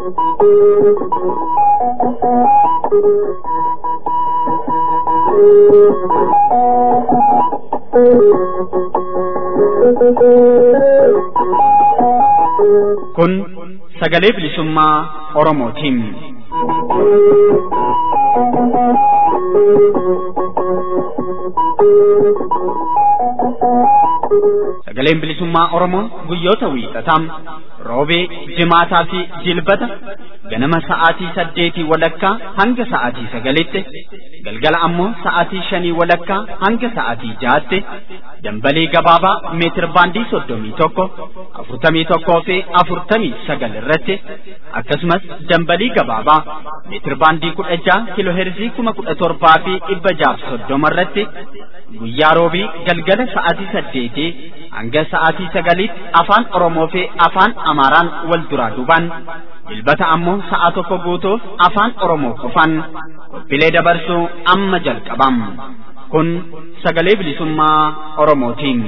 Kun sagalee bilisummaa Oromootiin. Sagaleen bilisummaa Oromoo guyyoota wiixataa roobee, jimaataa fi jilbata ganama sa'aatii saddeetii walakkaa hanga sa'aatii sagalitti galgala ammoo sa'aatii shanii walakkaa hanga sa'aatii jahaatti dambalii gabaabaa meetir baandii soddomii tokko afurtamii tokkoo fi afurtamii sagal irratti akkasumas dambalii gabaabaa meetir baandii kudha jaha kiloo heerzii kuma kudha torbaa fi dhibba jaaf soddoma irratti guyyaa roobii galgala sa'aatii saddeetii hanga sa'aatii sagaliitti afaan Oromoo fi afaan Amaaraan wal duraa duubaan jilbata ammoo sa'a tokko guutuuf afaan Oromoo qofaan qophiilee dabarsuu amma jalqabam. Kun sagalee bilisummaa Oromootiin.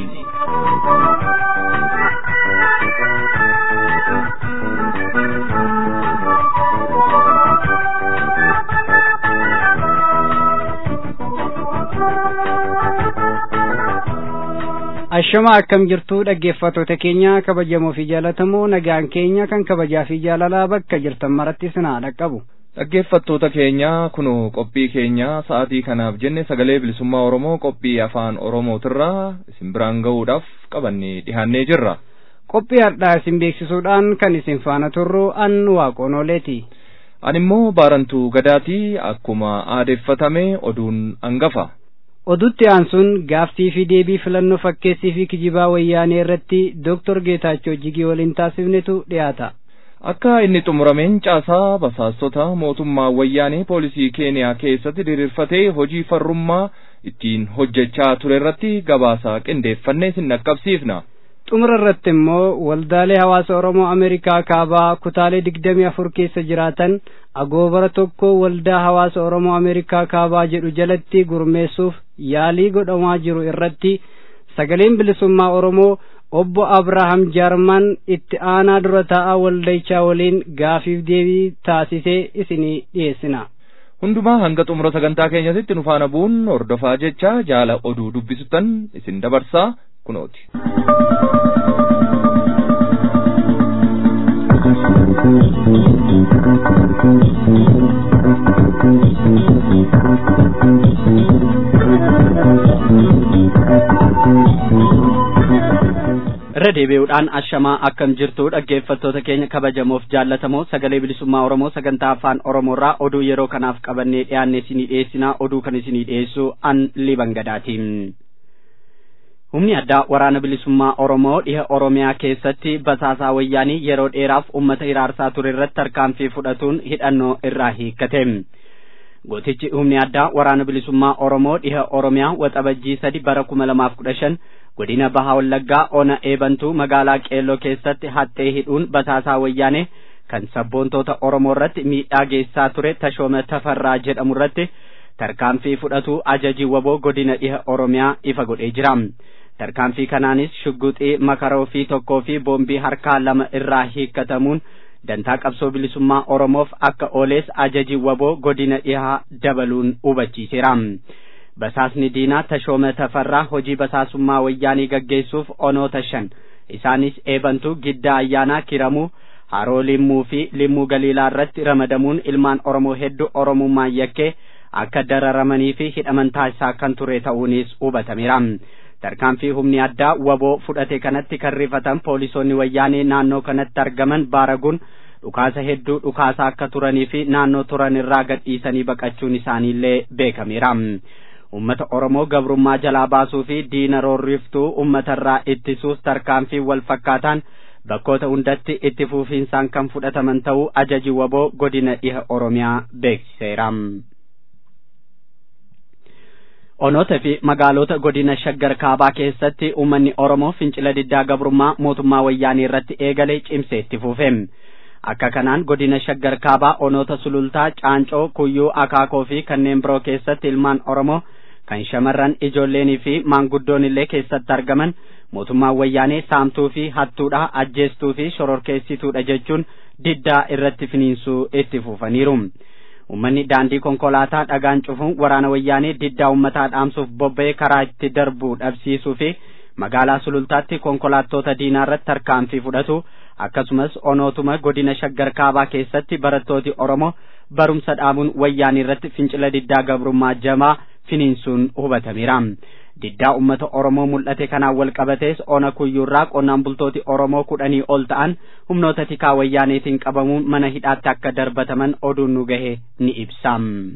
Ashama akkam jirtu dhaggeeffattoota keenya kabajamoo fi jaalatamoo nagaan keenya kan kabajaa fi jaalalaa bakka jirtan maratti sinaa dhaqqabu. Dhaggeeffattoota keenya kunoo qophii keenya sa'aatii kanaaf jenne sagalee bilisummaa Oromoo qophii afaan Oromootirraa isin biraan ga'uudhaaf qabannee dhihaannee jirra. Qophii har'aa isin beeksisuudhaan kan isin faana turru an waaqonooleeti. Ani immoo baarantuu gadaatii akkuma aadeeffatame oduun hangafa. odutti aansuun gaaftii fi deebii filannoo fakkeessii fi kijibaa wayyaanee irratti Dr. Geetaachoo Jigii waliin taasifnetu dhiyaata. Akka inni xumurameen caasaa basaastota mootummaa wayyaanee poolisii Keeniyaa keessatti diriirfatee hojii farrummaa ittiin hojjechaa ture irratti gabaasaa qindeeffannee sin dhaqqabsiifna. Xumura irratti immoo waldaalee hawaasa Oromoo Ameerikaa kaabaa kutaalee digdamii afur keessa jiraatan agoobara tokko waldaa hawaasa Oromoo Ameerikaa kaabaa jedhu jalatti gurmeessuuf yaalii godhamaa jiru irratti sagaleen bilisummaa Oromoo obbo Abrahaam Jaarman itti aanaa dura taa'aa waldichaa waliin gaafiif deebii taasisee isinii dhiyeessina. Hundumaa hanga xumura sagantaa keenyatti nu faana bu'uun hordofaa jecha jaala oduu dubbisutan isin dabarsaa kunooti. irra deebi'uudhaan ashamaa akkam jirtu dhaggeeffattoota keenya kabajamoof jaallatamoo sagalee bilisummaa oromoo sagantaa afaan oromoorraa oduu yeroo kanaaf qabannee dhiyaanne isinii dhiyeessinaa oduu kan isinii dhiyeessu an liban gadaatiin. humni addaa waraana bilisummaa oromoo dhiha oromiyaa keessatti basaasaa wayyaanii yeroo dheeraaf ummata hiraarsaa ture irratti tarkaanfii fudhatuun hidhannoo irraa hiikkate. gootichi humni addaa waraana bilisummaa oromoo dhiha oromiyaa waxabajjii sadi bara kuma lamaaf kudha shan godina bahaa wallaggaa ona eebantuu magaalaa qeelloo keessatti haxxee hidhuun basaasaa wayyaanee kan sabboontoota oromoo irratti miidhaa geessaa ture tashooma tafarraa jedhamu irratti tarkaanfii fudhatu ajajii waboo godina dhiha oromiyaa ifa godhee jira tarkaanfii kanaanis shugguxii makaroo fi tokkoo fi boombii harkaa lama irraa hiikkatamuun dantaa qabsoo bilisummaa oromoof akka oolees ajajii waboo godina dhihaa dabaluun hubachiiseera. basaasni diinaa tashooma tafarraa hojii basaasummaa wayyaanii gaggeessuuf onoota shan isaanis eebantuu giddaa ayyaanaa kiramuu haroo limmuu fi limmuu galiilaa irratti ramadamuun ilmaan oromoo hedduu oromummaan yakkee akka dararamanii fi hidhaman taasisaa kan ture ta'uunis hubatameera. tarkaanfii humni addaa waboo fudhate kanatti kan rifatan poolisoonni wayyaanee naannoo kanatti argaman baaraguun dhukaasa hedduu dhukaasaa akka turanii fi naannoo turan irraa gadhiisanii baqachuun isaaniillee beekameera. ummata oromoo gabrummaa jalaa baasuu fi diina roorriftuu ummatarraa ittisuus tarkaanfii wal fakkaataan bakkoota hundatti itti fufiinsaan kan fudhataman ta'uu ajaji waboo godina dhiha oromiyaa beeksiseera. onoota fi magaalota godina shaggar kaabaa keessatti uummanni oromoo fincila diddaa gabrummaa mootummaa wayyaanii irratti eegale cimsee itti fufe. akka kanaan godina shaggar kaabaa onoota sulultaa caancoo kuyyuu akaakoo fi kanneen biroo keessatti ilmaan oromoo kan shamarran ijoolleenii fi maanguddoon illee keessatti argaman mootummaan wayyaanee saamtuu fi hattuudha ajjeestuu fi shororkeessituudha jechuun diddaa irratti finiinsuu itti fufaniiru. Uummanni daandii konkolaataa dhagaan cufuun waraana wayyaanee diddaa uummataa dhaamsuuf bobba'ee karaa itti darbuu dhabsiisuu fi magaalaa sulultaatti konkolaattota diinaa irratti tarkaanfii fudhatu akkasumas onootuma godina shaggar kaabaa keessatti barattooti Oromoo barumsa dhaabuun wayyaanii irratti fincila diddaa gabrummaa jamaa finiinsuun hubatameera. Diddaa uummata Oromoo mul'ate kanaan wal qabatees ona kuyyuurraa qonnaan bultooti Oromoo kudhanii ol ta'an humnoota tikaa wayyaaneetiin qabamuun mana hidhaatti akka darbataman oduun nu gahe ni ibsa.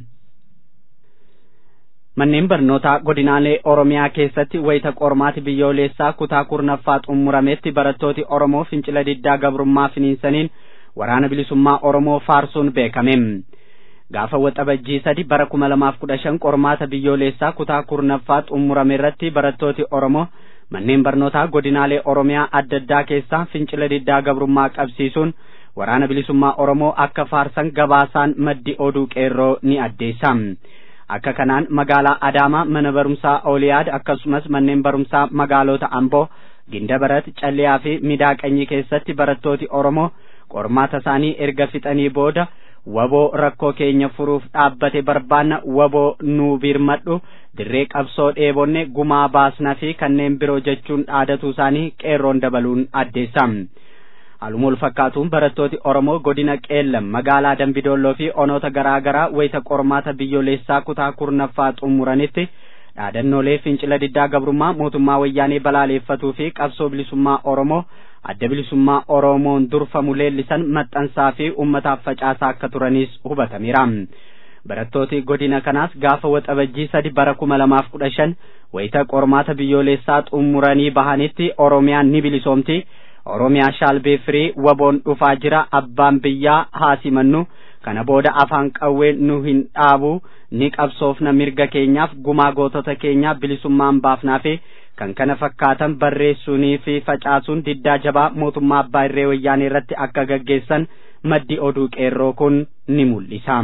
Manneen barnootaa godinaalee Oromiyaa keessatti wayita qormaati biyyoolessaa kutaa kurnaffaa xumurametti barattooti Oromoo fincila diddaa gabrummaa finiinsaniin waraana bilisummaa Oromoo faarsuun beekame. Gaafa waxabajjii sadi bara kuma lamaaf kudha shan qormaata biyyoolessaa kutaa kurnaffaa xumurame irratti barattooti Oromoo manneen barnootaa godinaalee Oromiyaa adda addaa keessaa fincila diddaa gabrummaa qabsiisuun waraana bilisummaa Oromoo akka faarsan gabaasaan maddi oduu qeerroo ni addeessa. Akka kanaan magaalaa Adaamaa mana barumsaa Ooliyaad akkasumas manneen barumsaa magaalota Amboo, Gindabarat, Calliyaa fi Midaaqanyii keessatti barattooti Oromoo qormaata isaanii erga fixanii booda waboo rakkoo keenya furuuf dhaabbate barbaanna waboo nuu birmadhu dirree qabsoo dheebonne gumaa baasna fi kanneen biroo jechuun dhaadatuu isaanii qeerroon dabaluun addeessa. Haaluma wal fakkaatuun barattooti Oromoo godina Qeellam magaalaa Dambidolloo fi onoota garaa garaa wayita qormaata biyyoolessaa kutaa kurnaffaa xumuranitti dhaadannoolee fincila diddaa gabrummaa mootummaa wayyaanee balaaleeffatuu fi qabsoo bilisummaa Oromoo adda bilisummaa Oromoon durfamu leellisan maxxansaa fi uummataaf facaasaa akka turanis hubatameera. Barattooti godina kanaas gaafa waxabajjii sadi bara kuma lamaaf kudha shan wayita qormaata biyyoolessaa xumuranii bahanitti Oromiyaan ni bilisoomti. Oromiyaa shaalbee firii waboon dhufaa jira abbaan biyyaa haasimannu kana booda afaan qawwee nu hin dhaabu ni qabsoofna mirga keenyaaf gumaa gootota keenyaa bilisummaan baafnaa fi kan kana fakkaatan barreessuunii fi facaasuun diddaa jabaa mootummaa abbaa irree wayyaanee irratti akka gaggeessan maddi oduu qeerroo kun ni mul'isa.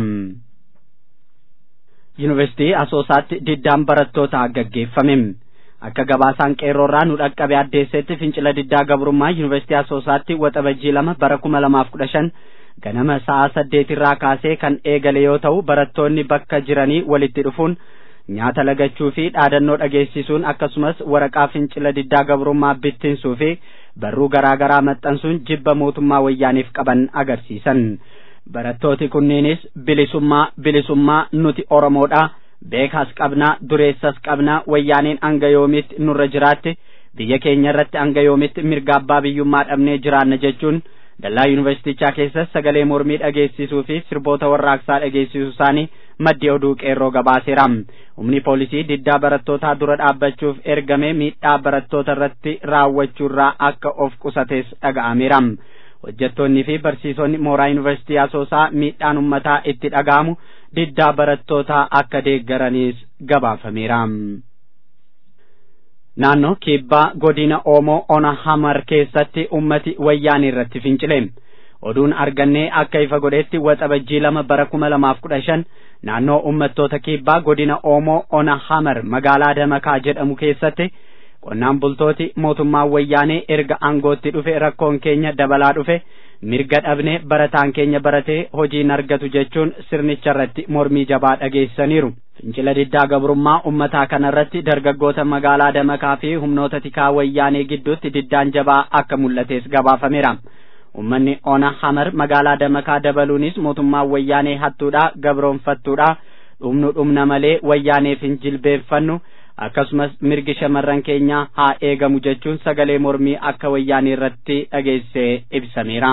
Yuunivarsiitii Asoosaatti diddaan barattootaa gaggeeffame. Akka gabaasaan qeerroorraa nu dhaqqabe addeessetti fincila diddaa gabrummaa Yuunivarsiitii Asoosaatti waxabajjii lama bara kuma lamaaf kudha shan ganama sa'a saddeetirraa kaasee kan eegale yoo ta'u barattoonni bakka jiranii walitti dhufuun nyaata lagachuu fi dhaadannoo dhageessisuun akkasumas waraqaa fincila diddaa gabrummaa bittinsuu fi barruu garaa garaa maxxansuun jibba mootummaa wayyaaniif qaban agarsiisan. Barattooti kunneenis bilisummaa bilisummaa nuti Oromoodha. beekaas qabnaa dureessas qabnaa wayyaaneen hanga yoomitti nurra jiraatti biyya keenya irratti hanga yoomitti mirga abbaa biyyummaa dhabnee jiraanna jechuun dallaa yuunivarsiitichaa keessas sagalee mormii dhageessisuu fi sirboota warraaqsaa dhageessisuu isaanii maddi oduu qeerroo gabaaseera humni poolisii diddaa barattootaa dura dhaabbachuuf ergame miidhaa barattoota irratti raawwachuurraa akka of qusates dhaga'ameera hojjettoonni fi barsiisonni mooraa yuunivarsiitii asoosaa miidhaan ummataa itti dhaga'amu diddaa barattootaa akka deeggaranis gabaafameera. Naannoo kibbaa godina Oomoo Ona Hamar keessatti ummati wayyaanii irratti fincile. Oduun argannee akka ifa godhetti waxabajjii lama bara kuma lamaaf kudha shan naannoo ummattoota kibbaa godina Oomoo Ona Hamar magaalaa Damakaa jedhamu keessatti qonnaan bultooti mootummaa wayyaanee erga aangootti dhufe rakkoon keenya dabalaa dhufe mirga dhabne barataan keenya baratee hojiin argatu jechuun sirnicha irratti mormii jabaa dhageessaniiru. Fincila diddaa gabrummaa ummataa kanarratti dargaggoota magaalaa Damakaa fi humnoota tikaa wayyaanee gidduutti diddaan jabaa akka mul'ates gabaafameera. Ummanni Ona Hamar magaalaa Damakaa dabaluunis mootummaa wayyaanee hattuudha gabroonfattuudha dhumnu dhumna malee wayyaaneef hin jilbeeffannu akkasumas mirgi shamarran keenyaa haa eegamu jechuun sagalee mormii akka wayyaanii irratti dhageessee ibsameera.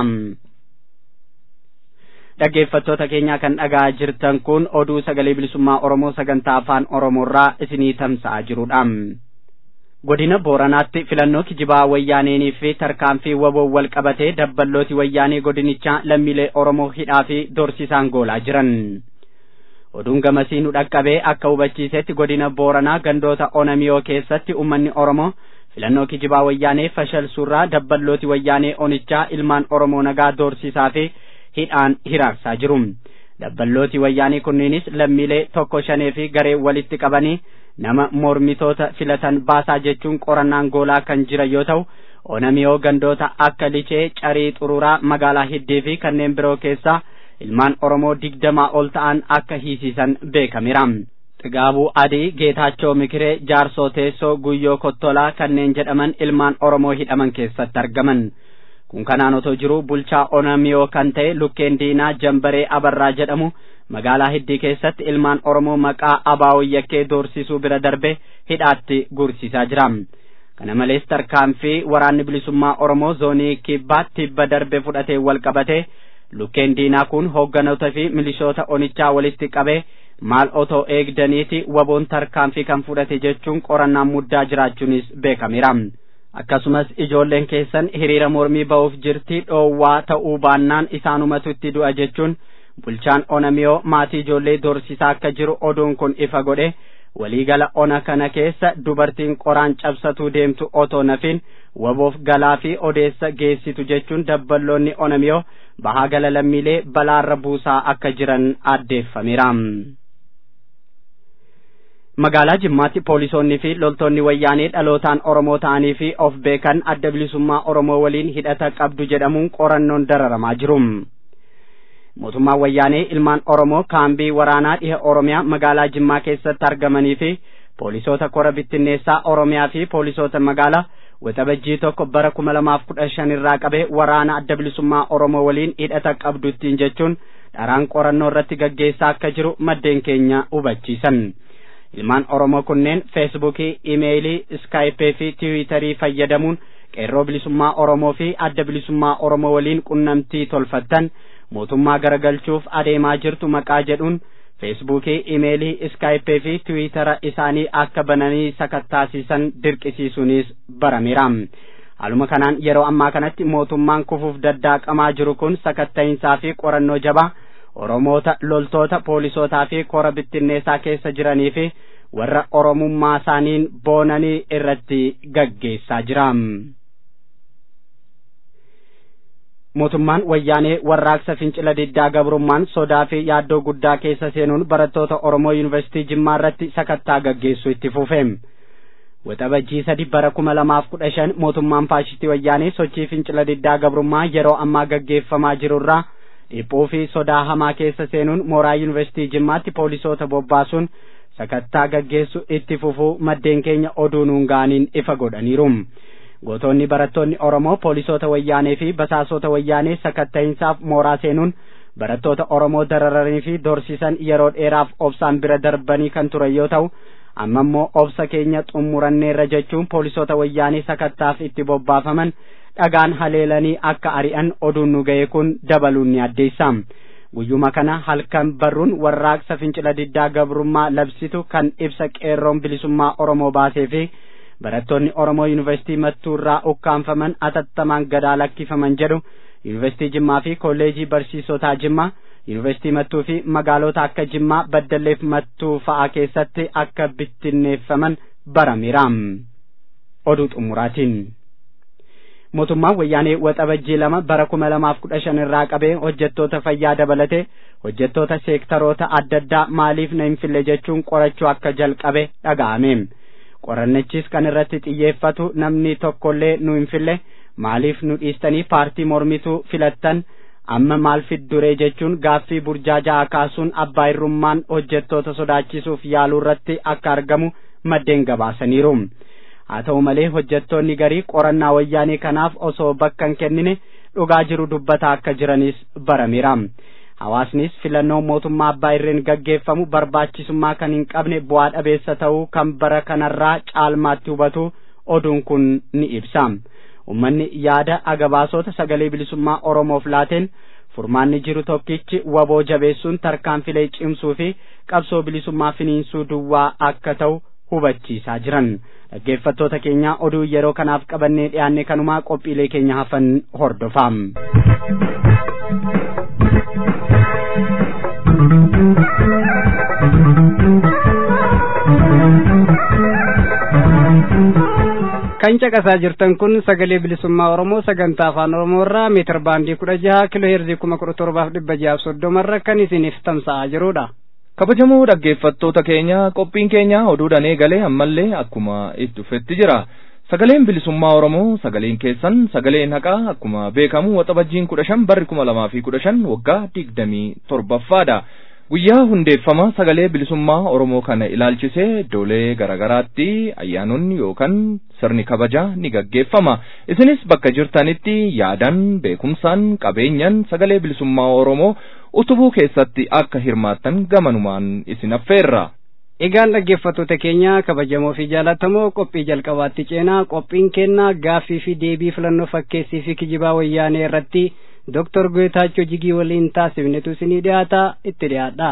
Dhaggeeffattoota keenyaa kan dhaga'aa jirtan kun oduu sagalee bilisummaa Oromoo sagantaa afaan Oromoorraa isinii tamsa'aa jirudha. Godina Booranaatti filannoo kijibaa wayyaaneenii fi tarkaanfii waboon wal qabatee dabballooti wayyaanee godinichaa lammiilee Oromoo hidhaa fi dorsisaan goolaa jiran. oduun gamasii nu dhaqqabee akka hubachiisetti godina booranaa gandoota onamiyoo keessatti ummanni oromoo filannoo kijibaa wayyaanee fashalsuurraa dabballooti wayyaanee onichaa ilmaan oromoo nagaa doorsisaa fi hidhaan hiraarsaa jiru dabballooti wayyaanee kunneenis lammiilee tokko shanee fi garee walitti qabanii nama mormitoota filatan baasaa jechuun qorannaan goolaa kan jiran yoo ta'u onamiyoo gandoota akka licee carii xururaa magaalaa hiddii fi kanneen biroo keessa ilmaan oromoo digdamaa ol ta'an akka hiisisan beekameera xigaabuu adii geetaachoo mikiree jaarsoo teessoo guyyoo kottolaa kanneen jedhaman ilmaan oromoo hidhaman keessatti argaman kun kanaan otoo jiru bulchaa onamiyoo kan ta'e lukkeen diinaa jambaree abarraa jedhamu magaalaa hiddii keessatti ilmaan oromoo maqaa abaawoo yakkee doorsisuu bira darbe hidhaatti gursiisaa jira kana malees tarkaanfii waraanni bilisummaa oromoo zoonii kibbaa tibba darbe fudhatee wal qabate lukkeen diinaa kun hoogganoota fi milishoota onichaa walitti qabee maal otoo eegdaniiti waboon tarkaanfii kan fudhate jechuun qorannaan muddaa jiraachuunis beekameera akkasumas ijoolleen keessan hiriira mormii ba'uuf jirti dhoowwaa ta'uu baannaan isaanumatu itti du'a jechuun bulchaan onamiyoo maatii ijoollee doorsisaa akka jiru oduun kun ifa godhe waliigala ona kana keessa dubartiin qoraan cabsatuu deemtu otoo nafin waboof galaa fi odeessa geessitu jechuun dabballoonni onamiyoo bahaa gala lammiilee balaarra buusaa akka jiran addeeffameera. magaalaa jimmaatti poolisoonni fi loltoonni wayyaanee dhalootaan oromoo ta'anii fi of beekan adda bilisummaa oromoo waliin hidhata qabdu jedhamuun qorannoon dararamaa jiru. mootummaan wayyaanee ilmaan oromoo kaambii waraanaa dhiha oromiyaa magaalaa jimmaa keessatti argamanii fi poolisoota kora bittinneessaa oromiyaa fi poolisoota magaalaa waxabajjii tokko bara kuma lamaaf kudha shan irraa qabee waraana adda bilisummaa oromoo waliin hidhata qabduttiin jechuun dharaan qorannoo irratti gaggeessaa akka jiru maddeen keenya hubachiisan ilmaan oromoo kunneen feesbuukii imeeyilii iskaayipee fi tiwiitarii fayyadamuun qeerroo bilisummaa oromoo fi adda bilisummaa oromoo waliin qunnamtii tolfattan mootummaa garagalchuuf adeemaa jirtu maqaa jedhuun feesbuukii imeelii iskaayipee fi tiwiitara isaanii akka bananii sakattaasiisan dirqisiisuunis barameera haaluma kanaan yeroo ammaa kanatti mootummaan kufuuf daddaaqamaa jiru kun sakatta'iinsaa fi qorannoo jabaa oromoota loltoota poolisootaa fi kora bittinneessaa keessa jiranii fi warra oromummaa isaaniin boonanii irratti gaggeessaa jira. mootummaan wayyaanee warraaqsa fincila diddaa gabrummaan sodaa fi yaaddoo guddaa keessa seenuun barattoota oromoo yuunivarsiitii jimmaa irratti sakattaa gaggeessu itti fufe waxabajjii sadi bara kuma lamaaf kudha shan mootummaan faashistii wayyaanee sochii fincila diddaa gabrummaa yeroo ammaa gaggeeffamaa jirurraa dhiphuu fi sodaa hamaa keessa seenuun mooraa yuunivarsiitii jimmaatti poolisoota bobbaasuun sakattaa gaggeessu itti fufuu maddeen keenya oduu nuun ga'aniin ifa godhaniiru. gootonni barattoonni oromoo poolisoota wayyaanee fi basaasota wayyaanee sakatta'iinsaaf mooraa seenuun barattoota oromoo dararanii fi dorsisan yeroo dheeraaf obsaan bira darbanii kan turan yoo ta'u amma immoo obsa keenya xumuranneerra jechuun poolisoota wayyaanee sakattaaf itti bobbaafaman dhagaan haleelanii akka ari'an oduun nu ga'e kun dabaluun ni addeessa guyyuma kana halkan barruun warraaqsa fincila diddaa gabrummaa labsitu kan ibsa qeerroon bilisummaa oromoo baasee fi barattoonni oromoo yuunivarsiitii mattuu irraa ukkaanfaman atattamaan gadaa lakkifaman jedhu yuunivarsiitii jimmaa fi kolleejii barsiisotaa jimmaa yuunivarsiitii mattuu fi magaalota akka jimmaa baddalleef mattuu fa'aa keessatti akka bittinneeffaman barameera oduu xumuraatiin mootummaan wayyaanee waxabajjii lama bara kuma lamaaf kudha shan irraa qabee hojjettoota fayyaa dabalate hojjettoota seektaroota adda addaa maaliif na hin fille jechuun qorachuu akka jalqabe dhaga'ame. qorannichis kan irratti xiyyeeffatu namni tokkollee nu hin fille maaliif nu dhiistanii paartii mormituu filattan amma maal fidduree jechuun gaaffii burjaajaa kaasuun abbaa irrummaan hojjettoota sodaachisuuf yaaluu irratti akka argamu maddeen gabaasaniiru haa ta'u malee hojjettoonni garii qorannaa wayyaanee kanaaf osoo bakka hin kennine dhugaa jiru dubbataa akka jiranis barameera. hawaasnis filannoo mootummaa abbaa irreen gaggeeffamu barbaachisummaa kan hin qabne bu'aa dhabeessa ta'uu kan bara kanarraa caalmaatti hubatu oduun kun ni ibsa ummanni yaada agabaasota sagalee bilisummaa oromoof laateen furmaanni jiru tokkichi waboo jabeessuun tarkaanfilee cimsuu fi qabsoo bilisummaa finiinsuu duwwaa akka ta'u hubachiisaa jiran dhaggeeffattoota keenya oduu yeroo kanaaf qabannee dhiyaanne kanumaa qophiilee keenya hafan hordofaa. kan caqasaa jirtan kun sagalee bilisummaa oromoo sagantaa afaan oromoo irraa meetir baandii kudha jaha kiloo heerzii kuma kudha torbaaf dhibba jahaaf soddomarra kan isiniif tamsa'aa jirudha. kabajamoo dhaggeeffattoota keenya qophiin keenya oduudhaan eegalee ammallee akkuma itti dhufetti jira Sagaleen bilisummaa Oromoo sagaleen keessan sagaleen haqaa akkuma beekamu waxabajjiin kudha shan barri kuma lamaa fi kudha shan waggaa digdamii torbaffaadha. Guyyaa hundeeffama sagalee bilisummaa Oromoo kana ilaalchisee iddoolee garaagaraatti ayyaanonni yookaan sirni kabajaa ni gaggeeffama. Isinis bakka jirtanitti yaadan beekumsaan qabeenyan sagalee bilisummaa Oromoo utubuu keessatti akka hirmaattan gamanumaan isin affeerra. Egaan dhaggeeffattoota keenya kabajamoo fi jaallatamoo qophii jalqabaatti ceenaa qophiin kennaa gaaffii fi deebii filannoo fakkeessii fi kijibaa wayyaanee irratti Dooktor Geetaachoo Jigii waliin taasifnetu isinii dhiyaata itti dhiyaadha.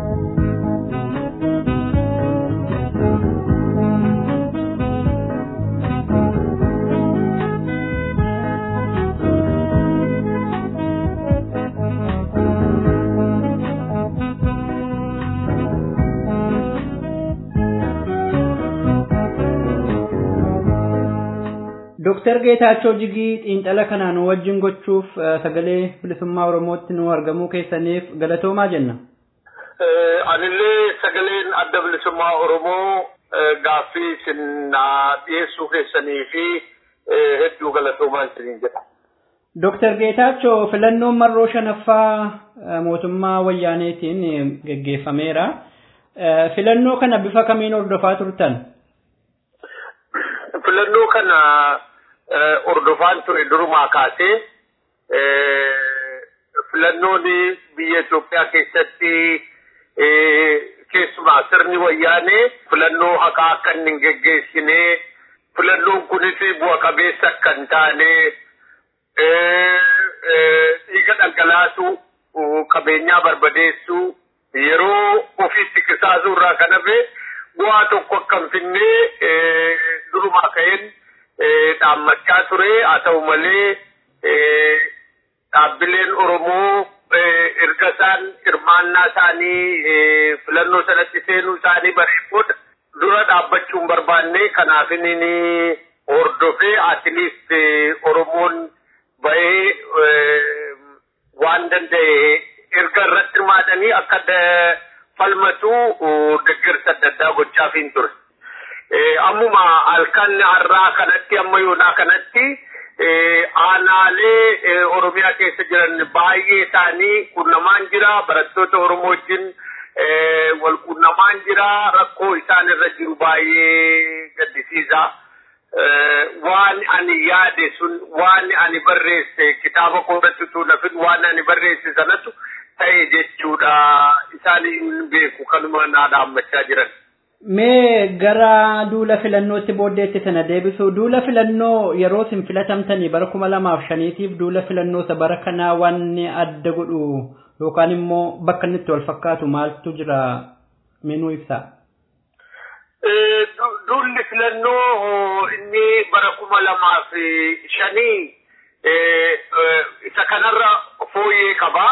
Dooktar Geetaachoo Jigii xiinxala kanaan wajjin gochuuf sagalee bilisummaa Oromootti nu argamuu keessaniif galatoomaa jenna. Anillee sagaleen adda bilisummaa Oromoo gaaffii isin dhiyeessuu keessanii fi hedduu galatoomaa isiniin jedha. Dooktar Geetaachoo filannoon marroo shanaffaa mootummaa wayyaaneetiin geggeeffameera. Filannoo kana bifa kamiin hordofaa turtan? Filannoo kana hordofaan ture durumaa kaasee filannoon biyya Itoophiyaa keessatti keessumaa sirni wayyaanee filannoo haqaa akka inni hin geggeessine filannoon kunis bu'a qabeessa akka hin taane dhiiga dhangalaasu qabeenyaa barbadeessu yeroo ofiitti qisaasuu irraa kan hafe bu'aa tokko akka hin finne durumaa ka'een dhaammachaa ture haa ta'u malee dhaabbileen Oromoo erga isaan hirmaannaa isaanii filannoo sanatti seenuu isaanii bareechuudha dura dhaabbachuun barbaanne kanaaf inni hordofee atiliist Oromoon bahee waan danda'e erga irratti hirmaatanii akka falmatu deeggarsa adda addaa gochaafiin ture. Ammuma halkan har'aa kanatti amma yoonaa kanatti aanaalee Oromiyaa keessa jiran baay'ee isaanii qunnamaan jira barattoota Oromoo wajjin wal qunnamaan jira rakkoo isaan irra jiru baay'ee gaddisiisa. Waan ani yaade sun waan ani barreesse kitaaba koodatti utuu nafin waan ani barreesse sanatu ta'e jechuudha isaan hin beeku kanuma naa dhaammachaa jiran. Mee gara duula filannootti booddeetti sana deebisu duula filannoo yeroo isin filatamtanii bara kuma lamaaf shaniitiif duula filannoo isa bara kanaa wanni adda godhu yookaan immoo bakka inni itti wal fakkaatu maaltu jira meenuu ibsaa. Duulli filannoo inni bara kuma lamaaf shanii isa kanarra fooyyee qaba.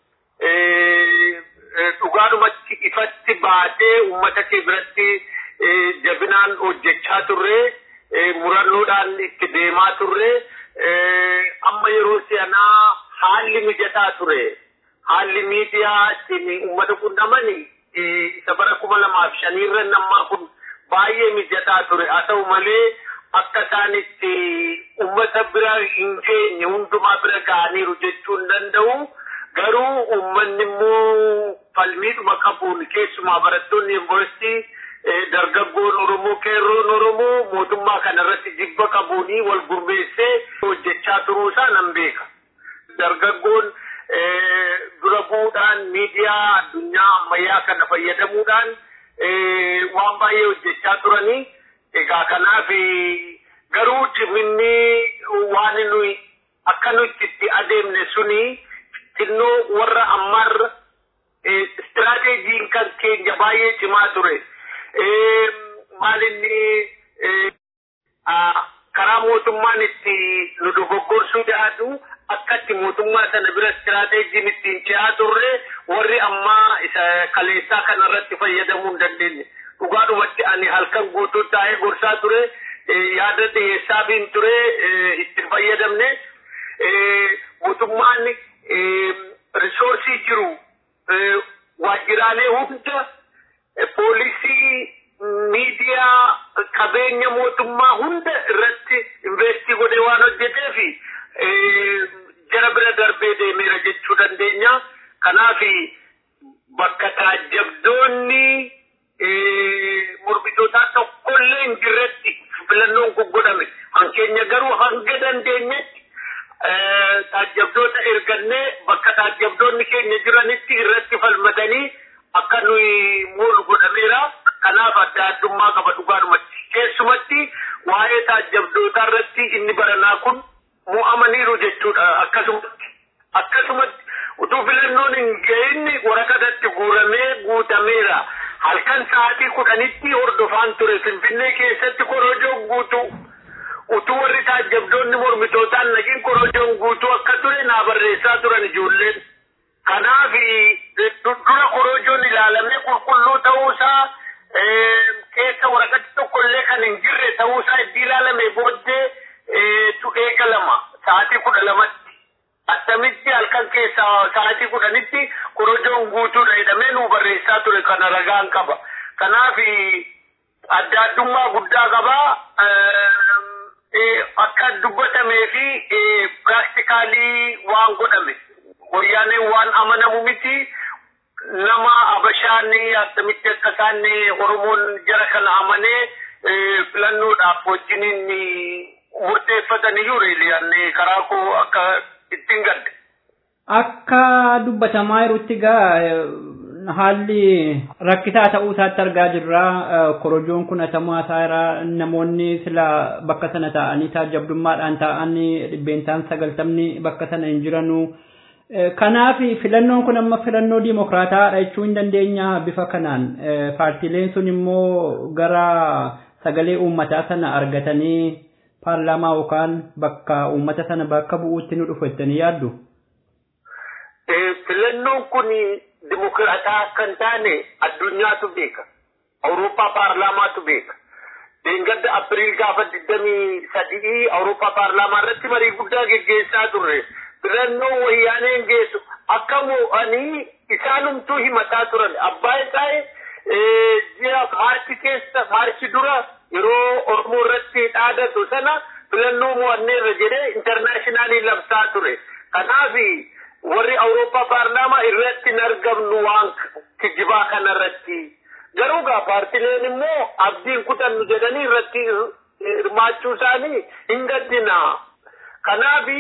dhugaadhumatti ifatti baatee uummata kee biratti jabinaan hojjechaa turre murannoodhaan itti deemaa turre amma yeroo si'anaa haalli mijataa ture haalli miidiyaa ittiin uummata qunnamani isa bara kuma lamaaf shaniirra nammaa kun baay'ee mijataa ture haa ta'u malee akka isaan itti uummata bira hin geenye hundumaa bira ga'aniiru jechuu hin danda'u. garuu uummanni immoo falmiidhuma qabuun keessumaa barattoonni yuunivarsiitii dargaggoon Oromoo qeerroon Oromoo mootummaa kanarratti jibba qabuunii wal gurmeessee hojjechaa turuu isaa nan beeka. Dargaggoon dura bu'uudhaan miidiyaa addunyaa ammayyaa kana fayyadamuudhaan waan baay'ee hojjechaa turanii egaa kanaaf garuu ciminni waan nuyi akka nuti itti adeemne suni xinnoo warra ammaarra istiraateejiin kan keenya baay'ee cimaa ture. Maal inni karaa mootummaan itti nu dogoggorsuu jaadu akka itti mootummaa sana bira istiraateejiin ittiin ce'aa turre warri ammaa isa kaleessaa kanarratti fayyadamuu hin dandeenye. Dhugaadhumatti ani halkan guutuu taa'ee gorsaa ture yaada dhiyeessaa biin ture itti fayyadamne mootummaan risoorsii jiru waajjiraalee hunda poolisii miidiyaa qabeenya mootummaa hunda irratti investii godhee waan hojjetee fi jara bira darbee deemeera jechuu dandeenya. Kanaaf bakka taajjabdoonni mormitootaa tokkollee hin jirretti filannoon kun godhame. Hankeenya garuu hanga dandeenyetti taajjabdoota ergannee bakka taajjabdoonni keenya jiranitti irratti falmatanii akka nuyi moolu godhameera. Kanaaf adda addummaa qaba dhugaadhumatti. Keessumatti waa'ee taajjabdootaa irratti inni baranaa kun mo'amaniiru jechuudha akkasumatti. Akkasumatti utuu filannoon hin ga'inni waraqatatti guuramee guutameera. Halkan sa'aatii kudhanitti hordofaan ture Finfinnee keessatti korojoon guutuu. Utuu warri taajjabdoonni mormitootaan nagiin korojoon guutuu akka ture naa barreessaa turan ijoolleen. Kanaaf dura korojoon ilaalamee qulqulluu ta'uusaa keessa waraqatti tokkollee kan hin jirre ta'uusaa itti ilaalame booddee tu eegalama sa'aatii kudha lamatti. Attamitti halkan keessa sa'aatii kudhanitti korojoon guutuudha jedhamee nuu barreessaa ture kana ragaan qaba. Kanaaf adda addummaa guddaa qaba. Akka dubbatamee fi piraaktikaalii waan godhame. Wayyaaneen waan amanamu miti. nama abashaan akkamitti akka isaan oromoon jara kana amanee filannoodhaaf wajjiniin murteeffataniyyuu reeliyaan karaa koo akka ittiin gadde. Akka dubbatamaa jirutti gaa haalli rakkisaa ta'uu isaatti argaa jirra. Korojoon kun hatamaa isaa namoonni sila bakka sana taa'anii taajjabdummaadhaan taa'anii dhibbeentaan sagaltamni bakka sana hin jiranu. Kanaaf filannoon kun amma filannoo dimokiraataadha jechuu hin dandeenya bifa kanaan paartiileen sun immoo gara sagalee uummataa sana argatanii paarlaamaa yookaan bakka uummata sana bakka bu'uutti nu dhufu jettanii yaaddu. Filannoon kun dimokiraataa akka hin taane addunyaatu beeka. Awurooppaa paarlaamaatu beeka. Deengadda Apiriil gaafa digdamii sadii Awurooppaa paarlaamaa irratti marii guddaa geggeessaa turre. filannoo wayyaaneen geessu akka mo'anii isaanumtuu himataa turan abbaa isaa ji'a maarchi keessa maarchi dura yeroo oromoo irratti dhaadatu sana filannoo mo'anneerra jedhee intarnaashinaaliin labsaa ture kanaaf warri awurooppaa paarlaamaa irratti hin argamnu waan kijibaa kanarratti garuu gaa paartileen immoo abdiin kutannu jedhanii irratti hirmaachuu isaanii hin gaddina kanaaf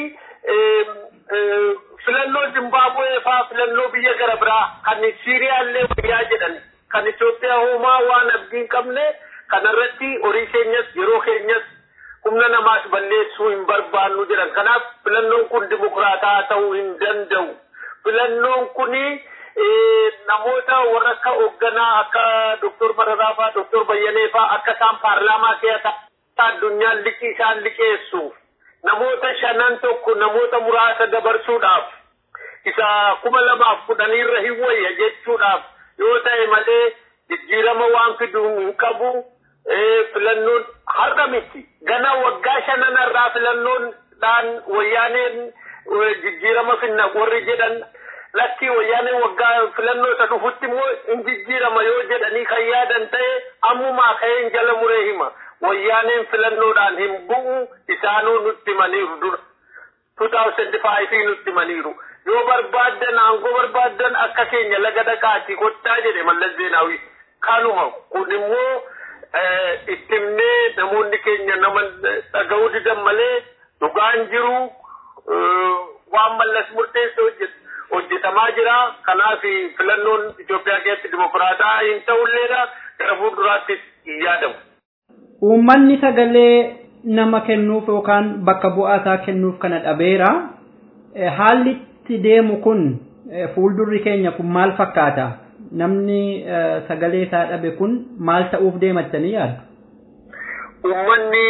filannoo Zimbaabuwee faa filannoo biyya gara biraa kan Siiriyaallee wayyaa jedhan kan Itoophiyaa homaa waan abdii hin qabne kanarratti horii keenyas yeroo keenyas humna namaas balleessuu hin barbaannu jedhan kanaaf filannoon kun dimokiraataa ta'uu hin danda'u filannoon kuni namoota warra akka hoogganaa akka Dr. Mararaa faa Dr. Bayyanee faa akka isaan paarlaamaa keessa addunyaan liqii isaan liqeessuuf namoota shanan tokko namoota muraasa dabarsuudhaaf isa kuma lamaaf kudhaniirra hin wayya jechuudhaaf yoo ta'e malee jijjiirama waan fidu hin qabu filannoon har'a miti gana waggaa shananarraa filannoon dhaan wayyaaneen jijjiirama finna warri jedhan lakkii wayyaaneen waggaa filannoo isa dhufutti immoo hin jijjiirama yoo jedhanii kan yaadan ta'e ammumaa ka'een jala muree hima wayyaaneen filannoodhaan hin bu'u isaanuu nutti himaniiru dura. 2005 nutti himaniiru. Yoo barbaaddan aangoo barbaaddan akka keenya laga dhaqaatii kottaa jedhe mallas zeenaawwi. Kanuma kun immoo itti himnee namoonni keenya nama dhaga'uu didan malee dhugaan jiru waan mallas murteessee hojjetu. hojjetamaa jira kanaaf filannoon Itoophiyaa keessatti dimokiraataa hin ta'ulleedha gara fuulduraattis hin yaadamu. Uummanni sagalee nama kennuuf yookaan bakka bu'aa isaa kennuuf kana dhabeera. Haalli itti deemu kun fuuldurri keenya kun maal fakkaata? Namni sagalee isaa dhabe kun maal ta'uuf deemattanii yaaddu? Uummanni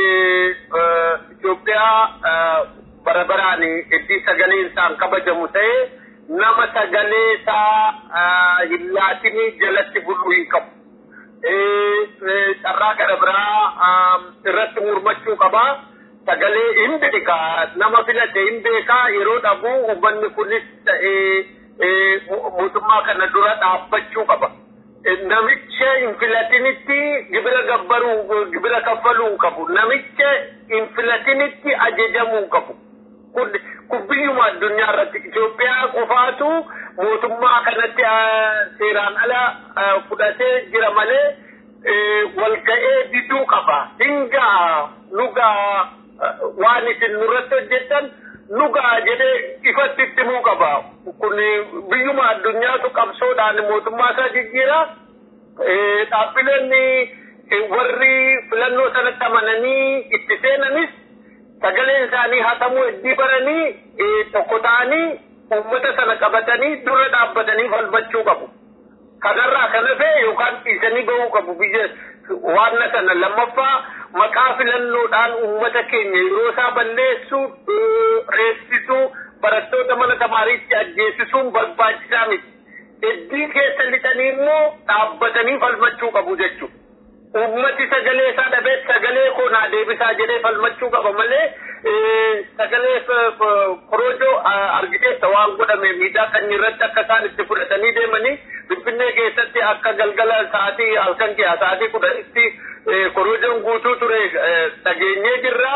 Itoophiyaa bara baraan itti sagaleen isaan kabajamu ta'e nama sagalee isaa hin laatinii jalatti buluu hin qabu. Carraa gara biraa irratti murmachuu qaba. Sagalee hin beeka nama filate hin beeka yeroo dhabu uummanni kunis ta'ee mootummaa kana dura dhaabbachuu qaba. Namicha hin filatinitti gibira gabbaruu gibira gibira kaffaluu hin qabu namicha hin filatinitti ajajamuu hin qabu kun biyyuma addunyaa irratti Itoophiyaa qofaatu mootummaa kanatti seeraan ala fudhatee jira malee walga'ee diduu qaba hingaa nugaa waan isin nurratti hojjettan nugaa jedhee ifatti itti himuu qaba kun biyyuma addunyaatu qabsoodhaan mootummaa isaa jijjiira dhaabbileen warri filannoo sanatti amananii itti seenanis sagaleen isaanii hatamuu iddii baranii tokko ta'anii uummata sana qabatanii dura dhaabbatanii falmachuu qabu. Kanarraa kan hafe yookaan dhiisanii bahuu qabu biyya waan sana lammaffaa maqaa filannoodhaan uummata keenya yeroo isaa balleessuu reessisuu barattoota mana tamaariitti ajjeesisuun barbaachisaa miti. Iddii keessa lixanii immoo dhaabbatanii falmachuu qabu jechuudha. Uummati sagalee isaa dhabee sagalee koo naa deebisaa jedhee falmachuu qaba malee sagalee korojoo argiteessa waan godhame miidhaa kan irratti akka isaan itti fudhatanii deemanii Finfinnee keessatti akka galgala sa'aatii halkan keessa sa'aatii kudhanitti korojoon guutuu ture dhageenyee jirra.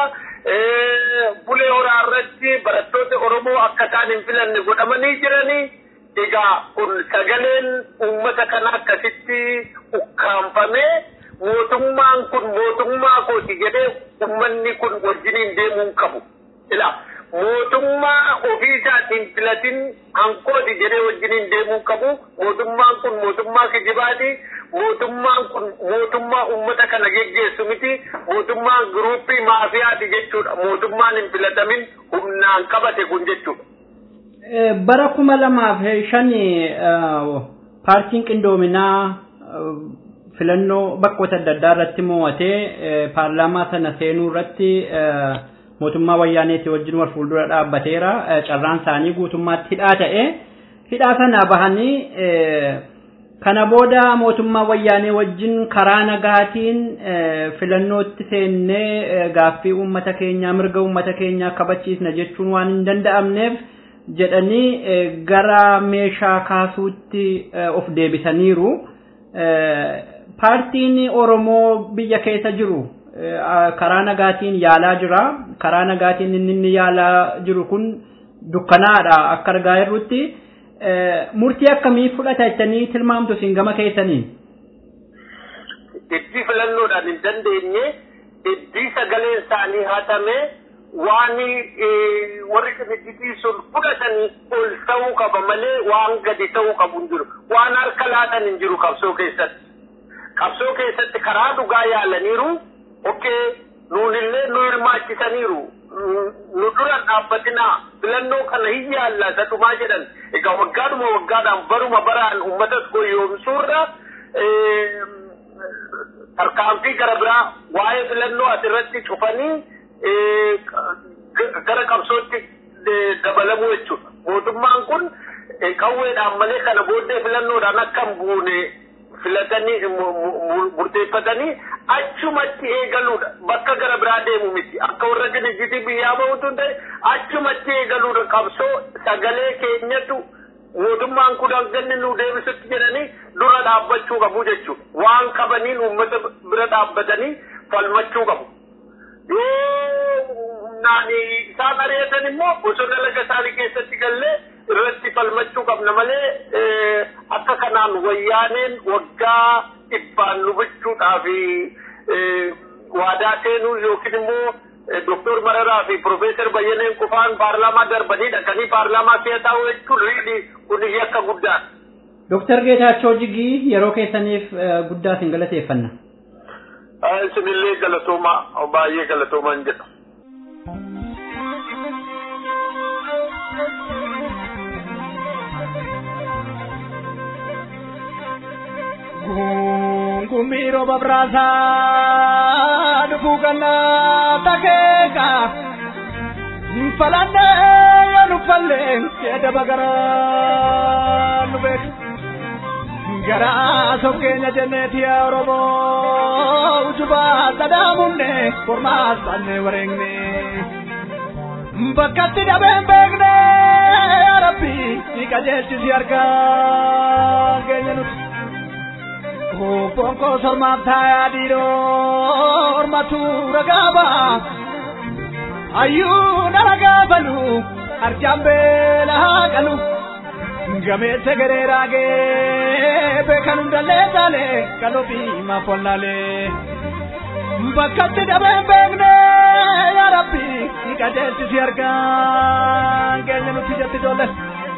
Bulee horaa irratti barattoota Oromoo akka isaan hin filanne godhamanii jiranii. Egaa kun sagaleen uummata kana akkasitti ukkaanfamee mootummaan kun mootummaa kooti jedhee uummanni kun wajjiniin deemuu qabu. Ila mootummaa ofii isaatiin filatin hankooti jedhee wajjiniin deemuu qabu. Mootummaan kun mootummaa kijibaati. Mootummaan kun mootummaa uummata kana geggeessu miti. Mootummaan giruuppii maafiyaati jechuudha. Mootummaan hin filatamin humnaan qabate kun jechuudha. bara kuma lamaaf shani paartiin qindoominaa filannoo bakkoota adda addaa irratti mo'atee paarlaamaa sana seenuu irratti mootummaa wayyaaneetii wajjin wal fuuldura dhaabbateera carraan isaanii guutummaatti hidhaa ta'e hidhaa sana bahanii kana booda mootummaa wayyaanee wajjin karaa nagaatiin filannootti seennee gaaffii uummata keenyaa mirga uummata keenyaa kabachiisna jechuun waan hin danda'amneef jedhanii gara meeshaa kaasuutti of deebisaniiru. Paartiin Oromoo biyya keessa jiru karaa nagaatiin yaalaa jira. Karaa nagaatiin inni inni yaalaa jiru kun dukkanaadha akka argaa jirrutti. Murtii akkamii fudhata jettanii tilmaamtu isin gama keessaniin? Iddii filannoodhaan hin dandeenye iddii sagaleen isaanii hatamee waan warri kamitti sun fudhatanii ol ta'uu qaba malee waan gadi ta'uu qabu hin jiru. Waan harka laatan hin jiru qabsoo keessatti. Qabsoo keessatti karaa dhugaa yaalaniiru, okkee nuunillee nu hirmaachisaniiru. Nu dura dhaabbatinaa filannoo kana hin yaalla sadhumaa jedhan. Egaa waggaadhuma waggaadhaan baruma baraan uummatas goyoomsuurra tarkaanfii gara biraa waa'ee filannoo asirratti cufanii gara qabsootti dabalamuu jechuudha. Mootummaan kun qawweedhaan malee kana booddee filannoodhaan akka hin buune filatanii murteeffatanii achumatti eegaluudha. Bakka gara biraa deemu miti. Akka warra dinigdii biyyaa bahutu hin ta'e achumatti eegaluudha. Qabsoo sagalee keenyatu mootummaan kun hanganni nu deebisutti jedhanii dura dhaabbachuu qabu jechuudha. Waan qabaniin uummata bira dhaabbatanii falmachuu qabu. humnaan isaan ari'atan immoo bosona laga isaanii keessatti gallee irratti falmachuu qabna malee akka kanaan wayyaaneen waggaa dhibbaan nu bulchuudhaaf waadaa seenuu yookiin immoo Doktor Mararaa fi Profeesar Bayyaneen qofaan paarlaamaa darbanii dhaqanii paarlaamaa si'a taa'u jechuun riidhi kun yakka guddaa. Doktar Geetaachoo Jigii yeroo keessaniif guddaa isin galateeffanna. Isinillee galatooma baay'ee galatoomaan jedha. Kumbiro babrasa dubugana takeka falande yanu falle keda bagara lubek gara sokkenya jenneti oromo ujuba sadamunne korma sanne warengne bakkatti dhabeen beekne yaa rabbi si qajeelchisi harka keenya nuti Obboon koo sormaaf taayaa dhiiroo ormatu ragaa ba'a. Ayyuu na ragaa balu arjaan beelaa qalu. Gameessa garee raagee beekan hundallee taalee qalbii maafollaalee. Bakkatti dhabeen beekne yaa Rabbi ni qajeelchisi argaa keenya nuti jetti ijoollee.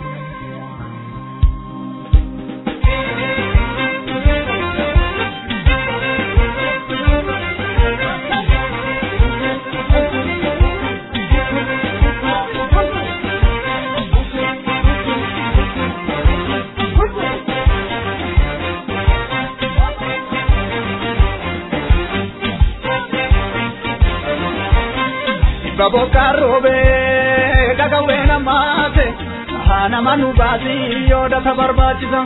Baboka robe gagawe namate hana manu basi yoda tabarbachisan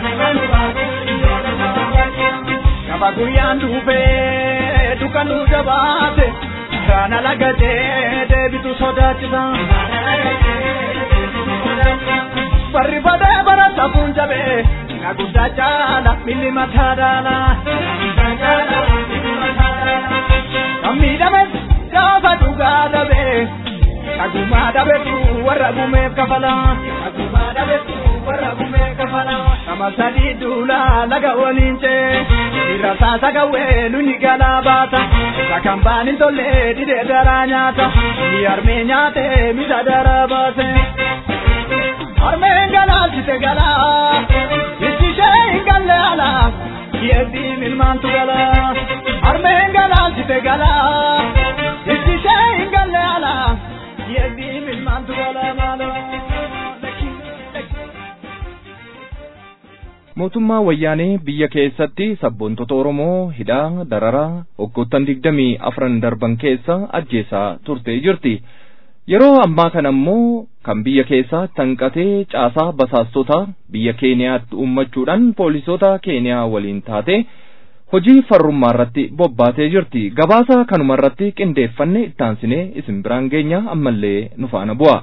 Kaba guyaan dhufe dukanu jabaate kana lagate deebitu sodaachisan Barri badee bara safuun jabe na guddaa caala milli mataa daala Kan miidhames gaafa dhugaa dhabe kagumaa dhabetu warra gumeef kafala kagumaa dhabetu warra gumeef kafala nama sadii duula laga waliin cee irra saasa gawwee luni galaa baata isa kan baanin tolle didee daraa nyaata ni armee nyaate misa daraa baase armeen galaalchite galaa itti ishee hin galle alaa yeeddiin ilmaantu galaa armeen galaalchite galaa itti ishee hin galle alaa yeeddiin ilmaantu galaa maaloo mootummaa wayyaanee biyya keessatti sabboontota oromoo hidhaa dararaa waggoottan digdamii afran darban keessa ajjeesaa turtee jirti yeroo ammaa kana ammoo kan biyya keessaa tanqatee caasaa basaastota biyya keeniyaatti uummachuudhaan poolisoota keeniyaa waliin taate hojii farrummaa irratti bobbaatee jirti gabaasa kanuma irratti qindeeffanne ittaansinee isin biraan geenya ammallee nu faana bu'a.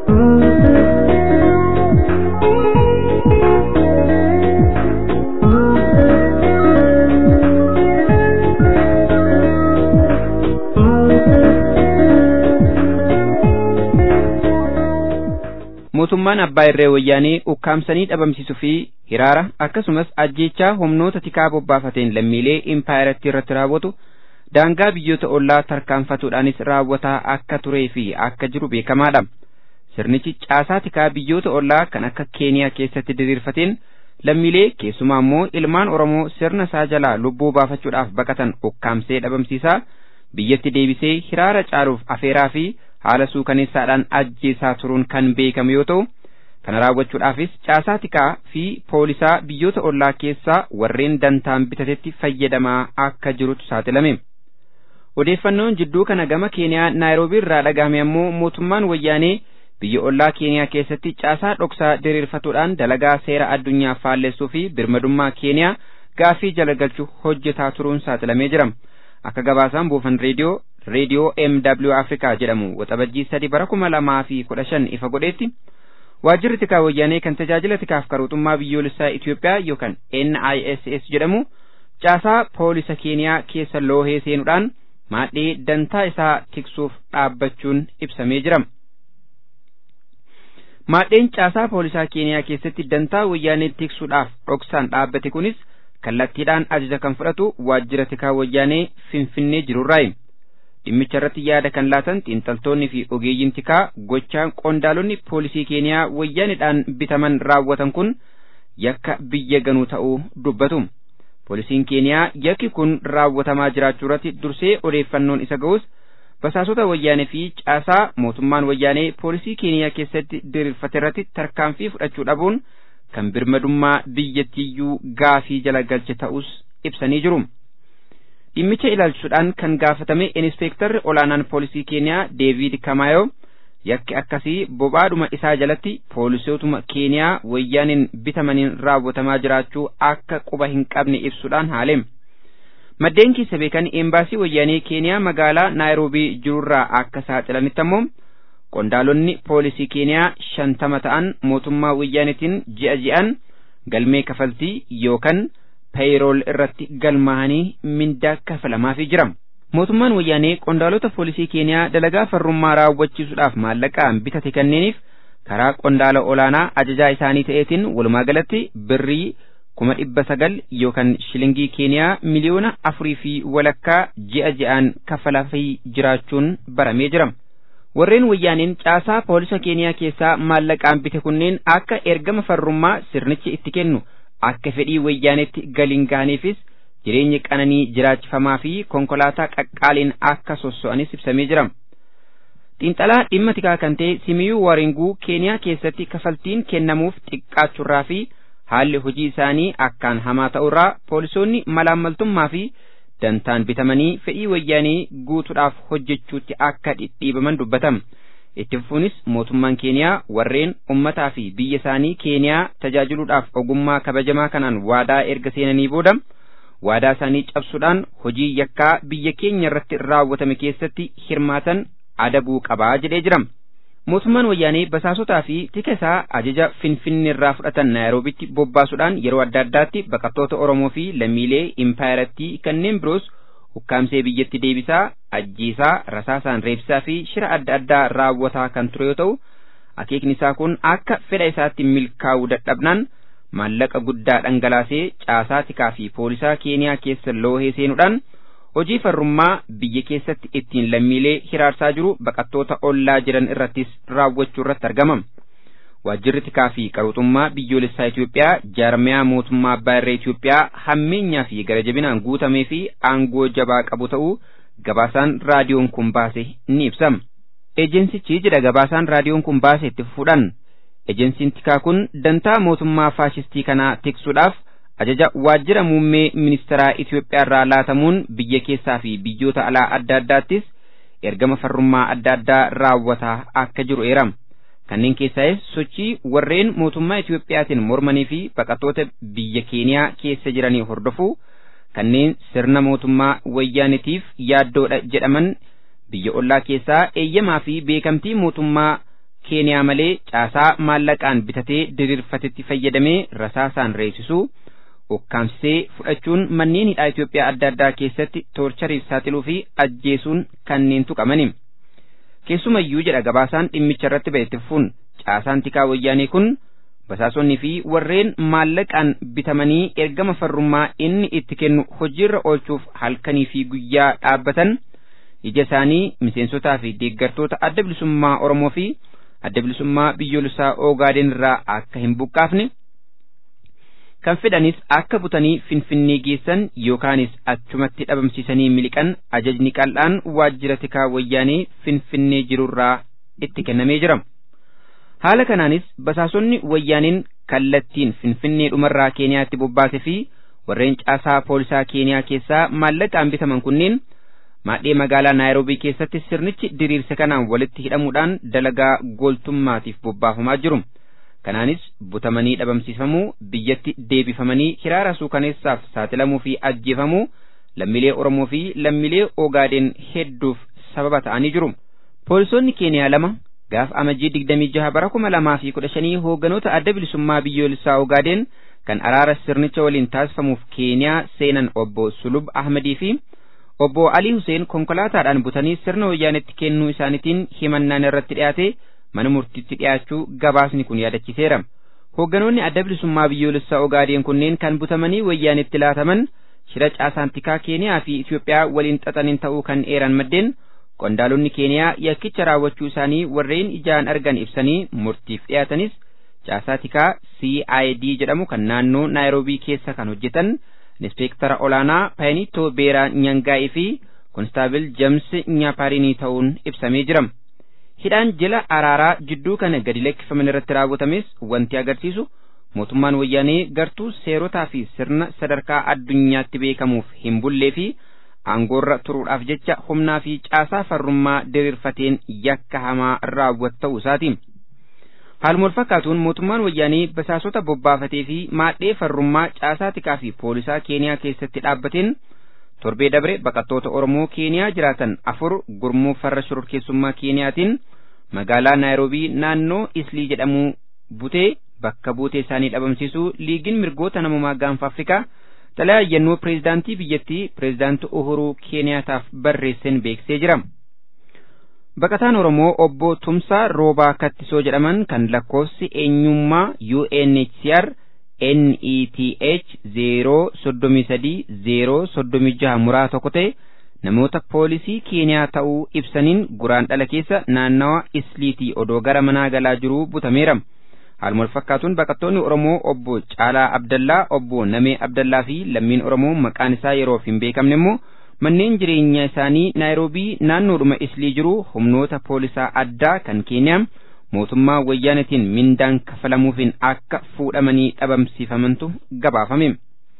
mootummaan abbaa irree wayyaanee ukkaamsanii dhabamsiisuu fi hiraara akkasumas ajjeechaa humnoota tikaa bobbaafateen lammiilee impaayaratti irratti raawwatu daangaa biyyoota ollaa tarkaanfatuudhaanis raawwataa akka turee fi akka jiru beekamaadha. Sirnichi caasaa tikaa biyyoota ollaa kan akka Keeniyaa keessatti diriirfateen lammiilee keessumaa immoo ilmaan Oromoo sirna isaa jalaa lubbuu baafachuudhaaf baqatan ukkaamsee dhabamsiisaa biyyatti deebisee hiraara caaluuf afeeraa fi haala suukaneessaadhaan ajjeesaa turuun kan beekamu yoo ta'u kana raawwachuudhaafis caasaa tikaa fi poolisaa biyyoota ollaa keessaa warreen dantaan bitatetti fayyadamaa akka jirutu saaxilame. Odeeffannoon jidduu kana gama Keeniyaa Naayiroobii irraa dhagahame ammoo mootummaan wayyaanee biyya ollaa Keeniyaa keessatti caasaa dhoksaa diriirfatuudhaan dalagaa seera addunyaa faallessuu fi birmadummaa Keeniyaa gaafii jala galchuu hojjetaa turuun saaxilamee jira. Akka gabaasaan buufan reediyoo reediyoo MW Afrikaa jedhamu waxabajjii sadi bara kuma lamaa fi kudha shan ifa godheetti waajjirri tikaa wayyaanee kan tajaajila tikaaf qaruuxummaa biyyoolessaa Itoophiyaa yookaan NISS jedhamu caasaa poolisa Keeniyaa keessa loohee seenuudhaan maadhee dantaa isaa tiksuuf dhaabbachuun ibsamee jira. Maadheen caasaa poolisaa Keeniyaa keessatti dantaa wayyaanee tiksuudhaaf dhoksaan dhaabbate kunis kallattiidhaan ajaja kan fudhatu waajjira tikaa wayyaanee Finfinnee jirurraayi. dhimmicha irratti yaada kan laatan xiinxaltoonni fi ogeeyyiin tikaa gochaan qondaalonni poolisii keeniyaa wayyaanidhaan bitaman raawwatan kun yakka biyya ganuu ta'uu dubbatu. Poolisiin keeniyaa yakki kun raawwatamaa jiraachuu irratti dursee odeeffannoon isa ga'us basaasota wayyaanee fi caasaa mootummaan wayyaanee poolisii keeniyaa keessatti diriirfate irratti tarkaanfii fudhachuu dhabuun kan birmadummaa biyyattiyyuu gaafii jala galche ta'us ibsanii jiru. dhimmicha ilaalchuudhaan kan gaafatame inspektarri olaanaan poolisii keeniyaa deevid kamaayoo yakki akkasii bobaadhuma isaa jalatti poolisootuma keeniyaa wayyaaniin bitamaniin raawwatamaa jiraachuu akka quba hin qabne ibsuudhaan haaleem maddeen keessa beekan eembaasii wayyaanee keeniyaa magaalaa naayiroobii jirurraa akka saaxilanitti ammoo qondaalonni poolisii keeniyaa shantama ta'an mootummaa wayyaanitiin ji'a ji'an galmee kafaltii yookaan peeyirool irratti galmaa'anii mindaa kafalamaafii jira. Mootummaan wayyaanee qondaalota poolisii Keeniyaa dalagaa farrummaa raawwachiisuudhaaf maallaqaan bitate kanneeniif karaa qondaala olaanaa ajajaa isaanii ta'eetiin walumaa galatti birrii kuma dhibba sagal yookaan shilingii Keeniyaa miliyoona afurii fi walakkaa ji'a ji'aan kafalaafii jiraachuun baramee jira. Warreen wayyaaneen caasaa poolisa Keeniyaa keessaa maallaqaan bite kunneen akka ergama farrummaa sirnichi itti kennu akka fedhii wayyaanetti galiin gahaniifis jireenya qananii jiraachifamaa fi konkolaataa qaqqaaliin akka sosso'anis ibsamee jira. Xiinxalaa dhimma tikaa kan ta'e Simiyuu Waringuu Keeniyaa keessatti kafaltiin kennamuuf xiqqaachurraa fi haalli hojii isaanii akkaan hamaa ta'urraa poolisoonni malaammaltummaa fi dantaan bitamanii fedhii wayyaanii guutuudhaaf hojjechuutti akka dhidhiibaman dubbatama. Itti fufuunis mootummaan Keeniyaa warreen ummataa fi biyya isaanii Keeniyaa tajaajiluudhaaf ogummaa kabajamaa kanaan waadaa erga seenanii booda waadaa isaanii cabsuudhaan hojii yakkaa biyya keenya irratti raawwatame keessatti hirmaatan adabuu qabaa jedhee jira. Mootummaan wayyaanee basaasotaa fi tika isaa ajaja Finfinnee irraa fudhatan Naayiroobitti bobbaasuudhaan yeroo adda addaatti baqattoota Oromoo fi lammiilee impaayarattii kanneen biroos ukkaamsee biyyatti deebisaa, ajjiisaa, rasaasaan reebsaa fi shira adda addaa raawwataa kan ture yoo ta'u, akeekni isaa kun akka fedha isaatti milkaa'uu dadhabnaan maallaqa guddaa dhangalaasee caasaa tikaa fi poolisaa Keeniyaa keessa loohee seenuudhaan hojii farrummaa biyya keessatti ittiin lammiilee hiraarsaa jiru baqattoota ollaa jiran irrattis raawwachuu irratti argama. Waajjirri tikaa fi qaruuxummaa biyyoolessaa Itoophiyaa jaarmiyaa mootummaa abbaa irree Itoophiyaa hammeenyaa fi garajabinaan guutamee fi aangoo jabaa qabu ta'uu gabaasaan raadiyoon kun baase ni ibsama. Ejeensichi jedha gabaasaan raadiyoon kun baase itti fufuudhaan ejeensiin tikaa kun dantaa mootummaa faashistii kanaa tiksuudhaaf ajaja waajjira muummee ministeeraa Itoophiyaa irraa laatamuun biyya keessaa fi biyyoota alaa adda addaattis ergama farrummaa adda addaa raawwataa akka jiru eerama. Kanneen keessaas sochii warreen mootummaa Itoophiyaatiin mormanii fi baqattoota biyya Keeniyaa keessa jiranii hordofuu kanneen sirna mootummaa wayyaanitiif yaaddoodha jedhaman biyya ollaa keessaa eeyyamaa fi beekamtii mootummaa Keeniyaa malee caasaa maallaqaan bitatee diriirfatetti fayyadamee rasaasaan reessisuu ukkaamsisee fudhachuun manneen hidhaa Itoophiyaa adda addaa keessatti toorchariif saaxiluu fi ajjeesuun kanneen tuqamani. Keessumayyuu jedha gabaasaan dhimmicha irratti ba'e itti fufuun caasaan tikaa wayyaanee kun basaasonni fi warreen maallaqaan bitamanii ergama farrummaa inni itti kennu hojiirra oolchuuf halkanii fi guyyaa dhaabbatan ija isaanii miseensotaa fi deeggartoota adda bilisummaa Oromoo fi adda bilisummaa biyyoolessaa Ogaadeen irraa akka hin buqqaafne kan fedhanis akka butanii finfinnee geessan yookaanis achumatti dhabamsiisanii miliqan ajajni qal'aan waajjira tikaa wayyaanee finfinnee jirurraa itti kennamee jira. Haala kanaanis basaasonni wayyaaneen kallattiin finfinnee dhumarraa Keeniyaatti bobbaase fi warreen caasaa poolisaa Keeniyaa keessaa maallaqaan bitaman kunneen maadhee magaalaa Naayiroobii keessatti sirnichi diriirse kanaan walitti hidhamuudhaan dalagaa gooltummaatiif bobbaafamaa jiru. Kanaanis butamanii dhabamsiifamuu biyyatti deebifamanii hiraara suukaneessaaf saaxilamuu fi ajjeefamuu lammiilee Oromoo fi lammiilee Ogaadeen hedduuf sababa ta'anii jiru. Poolisoonni Keeniyaa lama gaaf amajjii digdamii jaha bara kuma lamaa fi kudha shanii hoogganoota adda bilisummaa biyyoolessaa Ogaadeen kan araara sirnicha waliin taasifamuuf Keeniyaa seenan obbo Sulub Ahmadii fi obbo Alii Huseen konkolaataadhaan butanii sirna wayyaanetti kennuu isaaniitiin himannaan irratti dhiyaate mana murtiitti dhiyaachuu gabaasni kun yaadachiseera. Hoogganoonni adda bilisummaa biyyoolessaa Ogaadeen kunneen kan butamanii wayyaanetti laataman shira caasaan tikaa Keeniyaa fi Itoophiyaa waliin xaxaniin ta'uu kan eeran maddeen qondaalonni Keeniyaa yakkicha raawwachuu isaanii warreen ijaan argan ibsanii murtiif dhiyaatanis caasaa tikaa CID jedhamu kan naannoo Naayiroobii keessa kan hojjetan inspektara olaanaa Paayinitoo Beeraa Nyangaa'ii fi konstaabil James Nyaaparinii ta'uun ibsamee jira. Hidhaan jila araaraa jidduu kana gadi lakkifaman irratti raawwatames wanti agarsiisu mootummaan wayyaanee gartuu seerotaa fi sirna sadarkaa addunyaatti beekamuuf hin bullee fi aangoorra turuudhaaf jecha humnaa fi caasaa farrummaa diriirfateen yakka hamaa raawwatu ta'uu isaati. Haaluma wal fakkaatuun mootummaan wayyaanee basaasota bobbaafatee fi maadhee farrummaa caasaa tikaa fi poolisaa Keeniyaa keessatti dhaabbateen torbee dabre baqattoota Oromoo Keeniyaa jiraatan afur gurmuu farra shororkeessummaa Keeniyaatiin magaalaa Naayiroobii naannoo Islii jedhamu butee bakka buutee isaanii dhabamsiisuu liigiin mirgoota namummaa gaanfa Afrikaa xalayaa yennoo pireezidaantii biyyattii pireezidaantii Uhuruu Keeniyaataaf barreesseen beeksisee jira. Baqataan Oromoo obbo Tumsaa Roobaa Kattisoo jedhaman kan lakkoofsi eenyummaa UNHCR NETH zeeroo soddomii sadii zeeroo soddomii jaha muraa tokko ta'e namoota poolisii Keeniyaa ta'uu ibsaniin guraan dhala keessa naannawa Isliitii odoo gara manaa galaa jiruu butameera. Haaluma wal fakkaatuun baqattoonni Oromoo obbo Caalaa Abdallaa, obbo Namee Abdallaa fi lammiin Oromoo maqaan isaa yeroof hin beekamne immoo manneen jireenyaa isaanii Naayiroobii naannoodhuma Islii jiru humnoota poolisaa addaa kan Keeniyaa mootummaa wayyaanetiin mindaan kafalamuufiin akka fuudhamanii dhabamsiifamantu gabaafame.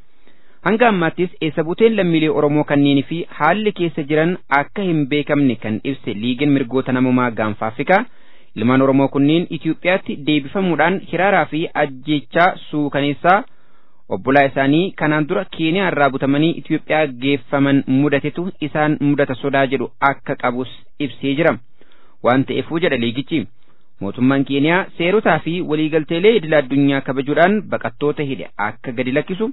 Hanga ammaattis eessa buuteen lammiilee Oromoo kanneenii fi haalli keessa jiran akka hin beekamne kan ibse liigin mirgoota namummaa gaanfa Afrikaa ilmaan Oromoo kunneen Itiyoophiyaatti deebifamuudhaan hiraaraa fi ajjechaa suukaneessaa obbolaa isaanii kanaan dura Keeniyaa irraa butamanii Itiyoophiyaa geeffaman mudatetu isaan mudata sodaa jedhu akka qabus ibsee jira. Waan ta'eefuu jedha liigichi. Mootummaan Keeniyaa seerotaa fi waliigalteelee idil addunyaa kabajuudhaan baqattoota hidhe akka gadi lakkisu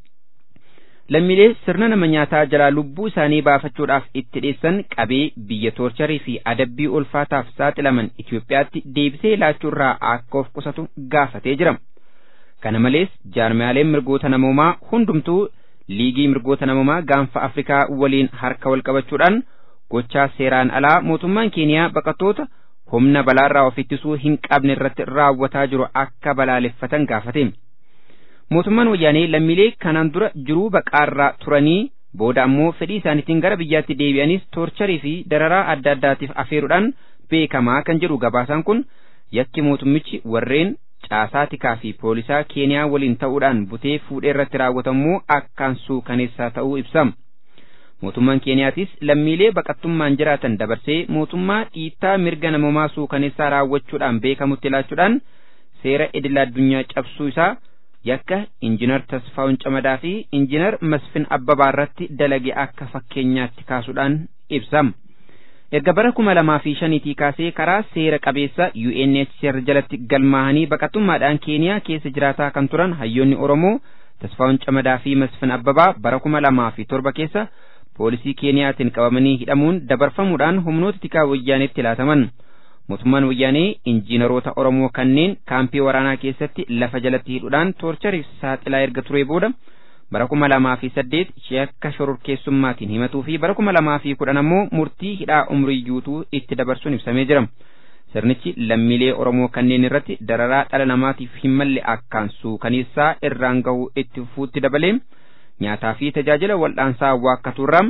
lammiilee sirna nama nyaataa jalaa lubbuu isaanii baafachuudhaaf itti dheessan qabee biyya toorcharii fi adabbii ulfaataaf saaxilaman Itiyoophiyaatti deebisee laachuurraa akka of qusatu gaafatee jira. Kana malees jaarmiyaaleen mirgoota namoomaa hundumtuu liigii mirgoota namoomaa gaanfa Afrikaa waliin harka wal qabachuudhaan gochaa seeraan alaa mootummaan Keeniyaa baqattoota humna balaarraa of ittisuu hin qabne irratti raawwataa jiru akka balaaleffatan gaafate. Mootummaan wayyaanee lammiilee kanaan dura jiruu baqaarraa turanii booda ammoo fedhii isaaniitiin gara biyyaatti deebi'anis toorcharii fi dararaa adda addaatiif afeeruudhaan beekamaa kan jedhu gabaasaan kun yakki mootummichi warreen caasaa tikaa fi poolisaa keeniyaa waliin ta'uudhaan butee fuudhee irratti raawwatamuu akkaan suukaneessaa ta'uu ibsa. Mootummaan Keeniyaatis lammiilee baqattummaan jiraatan dabarsee mootummaa dhiittaa mirga namoomaa suukaneessaa raawwachuudhaan beekamutti ilaachuudhaan seera idil addunyaa cabsuu isaa yakka injinar Tasfaa'un Camadaa fi injinar Masfin Abbabaa irratti dalage akka fakkeenyaatti kaasuudhaan ibsama. Erga bara kuma lamaa fi shaniitii kaasee karaa seera qabeessa UNHCR jalatti galmaahanii baqattummaadhaan Keeniyaa keessa jiraataa kan turan hayyoonni Oromoo Tasfaa'un Camadaa fi Masfin Abbabaa bara kuma lamaa fi torba keessa poolisii Keeniyaatiin qabamanii hidhamuun dabarfamuudhaan humnoota tikaa wayyaaneetti laataman. Mootummaan wayyaanee injiinaroota Oromoo kanneen kaampii waraanaa keessatti lafa jalatti hidhuudhaan toorchariif saaxilaa erga ture booda bara kuma lamaa fi saddeet yakka shororkeessummaatiin himatuu fi bara kuma lamaa fi kudhan ammoo murtii hidhaa umrii guutuu itti dabarsuun ibsamee jira. Sirnichi lammiilee Oromoo kanneen irratti dararaa dhala namaatiif hin malle akkaan suukaneessaa irraan gahuu itti fuutti dabalee nyaataa fi tajaajila wal'aansaa waakkatuurraa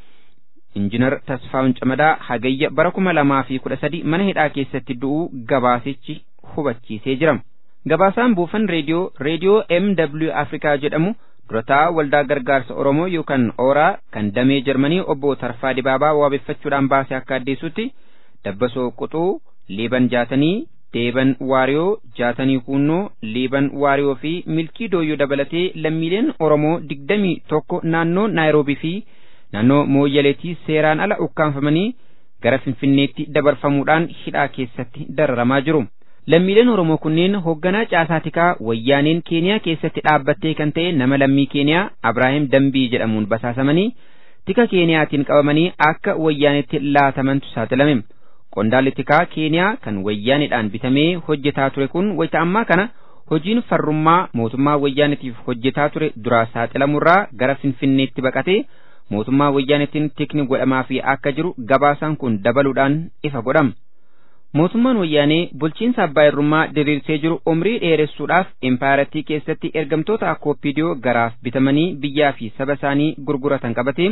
injinar Tasfaa'un Camadaa hagayya bara kuma lamaa fi kudha sadi mana hidhaa keessatti du'uu gabaasichi hubachiisee jira. Gabaasaan buufan reediyoo reediyoo MW Afrikaa jedhamu durataa waldaa gargaarsa Oromoo yookaan ooraa kan damee Jarmanii obbo Tarfaa Dibaabaa waabeffachuudhaan baase akka addeessutti dabbasoo quxuu liiban jaatanii deeban waariyoo jaatanii kuunnoo liiban waariyoo fi milkii dooyyoo dabalatee lammiileen Oromoo digdamii tokko naannoo Naayiroobii fi naannoo mooyyaleetii seeraan ala ukkaanfamanii gara finfinneetti dabarfamuudhaan hidhaa keessatti dararamaa jiru. Lammiileen Oromoo kunneen hoogganaa caasaa tikaa wayyaaneen Keeniyaa keessatti dhaabbattee kan ta'e nama lammii Keeniyaa Abrahaam Dambii jedhamuun basaasamanii tika Keeniyaatiin qabamanii akka wayyaanetti laatamantu saaxilame. Qondaalli tikaa Keeniyaa kan wayyaaneedhaan bitamee hojjetaa ture kun wayita ammaa kana hojiin farrummaa mootummaa wayyaanetiif hojjetaa ture duraa saaxilamurraa gara finfinneetti baqatee mootummaa wayyaanetiin tikni godhamaa fi akka jiru gabaasaan kun dabaluudhaan ifa godhama. Mootummaan wayyaanee bulchiinsa abbaa irrummaa diriirsee jiru umrii dheeressuudhaaf impaayiratii keessatti ergamtoota akkooppidiyoo garaaf bitamanii biyyaa fi saba isaanii gurguratan qabatee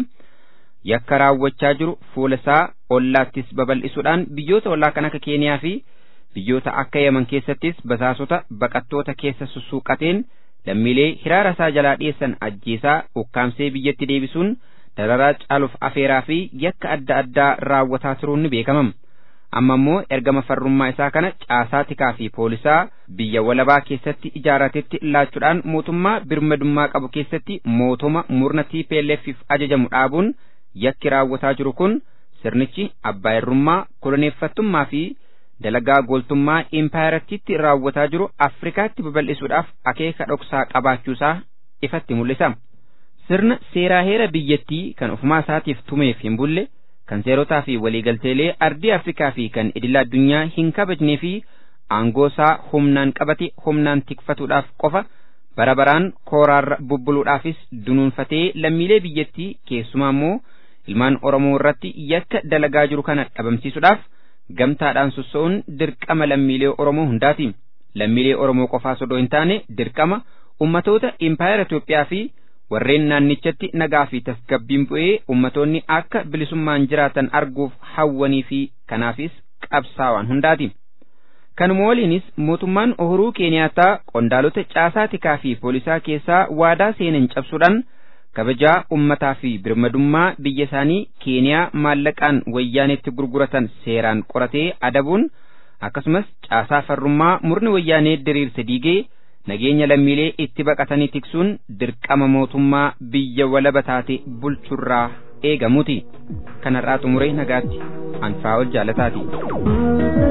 yakka raawwachaa jiru fuula isaa ollaattis babal'isuudhaan biyyoota ollaa kan akka Keeniyaa fi biyyoota akka Yemen keessattis basaasota baqattoota keessa sussuuqateen lammiilee hiraara isaa jalaa dhiyeessan ajjeesaa ukkaamsee biyyatti deebisuun dararaa caaluuf afeeraa fi yakka adda addaa raawwataa turuun ni beekamam. Amma immoo ergama farrummaa isaa kana caasaa tikaa fi poolisaa biyya walabaa keessatti ijaaratetti laachuudhaan mootummaa birmadummaa qabu keessatti mootoma murna TPLF'if ajajamu dhaabuun yakki raawwataa jiru kun sirnichi abbaa irrummaa koloneeffattummaa fi dalagaa gooltummaa impaayiratiitti raawwataa jiru Afrikaatti babal'isuudhaaf akeeka dhoksaa qabaachuusaa ifatti mul'isa. sirna seeraa heera biyyattii kan ofumaa isaatiif tumeef hin bulle kan seerotaa fi waliigalteelee ardii afrikaa fi kan idila addunyaa hin kabajnee fi aangoo isaa humnaan qabate humnaan tikfatuudhaaf qofa bara baraan kooraarra bubbuluudhaafis dunuunfatee lammiilee biyyattii keessumaa immoo ilmaan oromoo irratti yakka dalagaa jiru kana dhabamsiisuudhaaf gamtaadhaan sossa'uun dirqama lammiilee oromoo hundaati lammiilee oromoo qofaas odoo hin taane dirqama ummatoota impaayera Itoophiyaa fi warreen naannichatti nagaa fi tasgabbiin bu'ee ummatoonni akka bilisummaan jiraatan arguuf hawwanii fi kanaafis qabsaa'an hundaati. Kanuma waliinis mootummaan Uhuruu Keeniyaataa qondaalota caasaa tikaa fi poolisaa keessaa waadaa seenan cabsuudhaan kabajaa ummataa fi birmadummaa biyya isaanii Keeniyaa maallaqaan wayyaanetti gurguratan seeraan qoratee adabuun akkasumas caasaa farrummaa murni wayyaanee diriirse diigee nageenya lammiilee itti baqatanii tiksuun dirqama mootummaa biyya walaba taate bulchurraa eegamuuti. Kanarraa xumuree nagaatti anfaa ol jaalataati.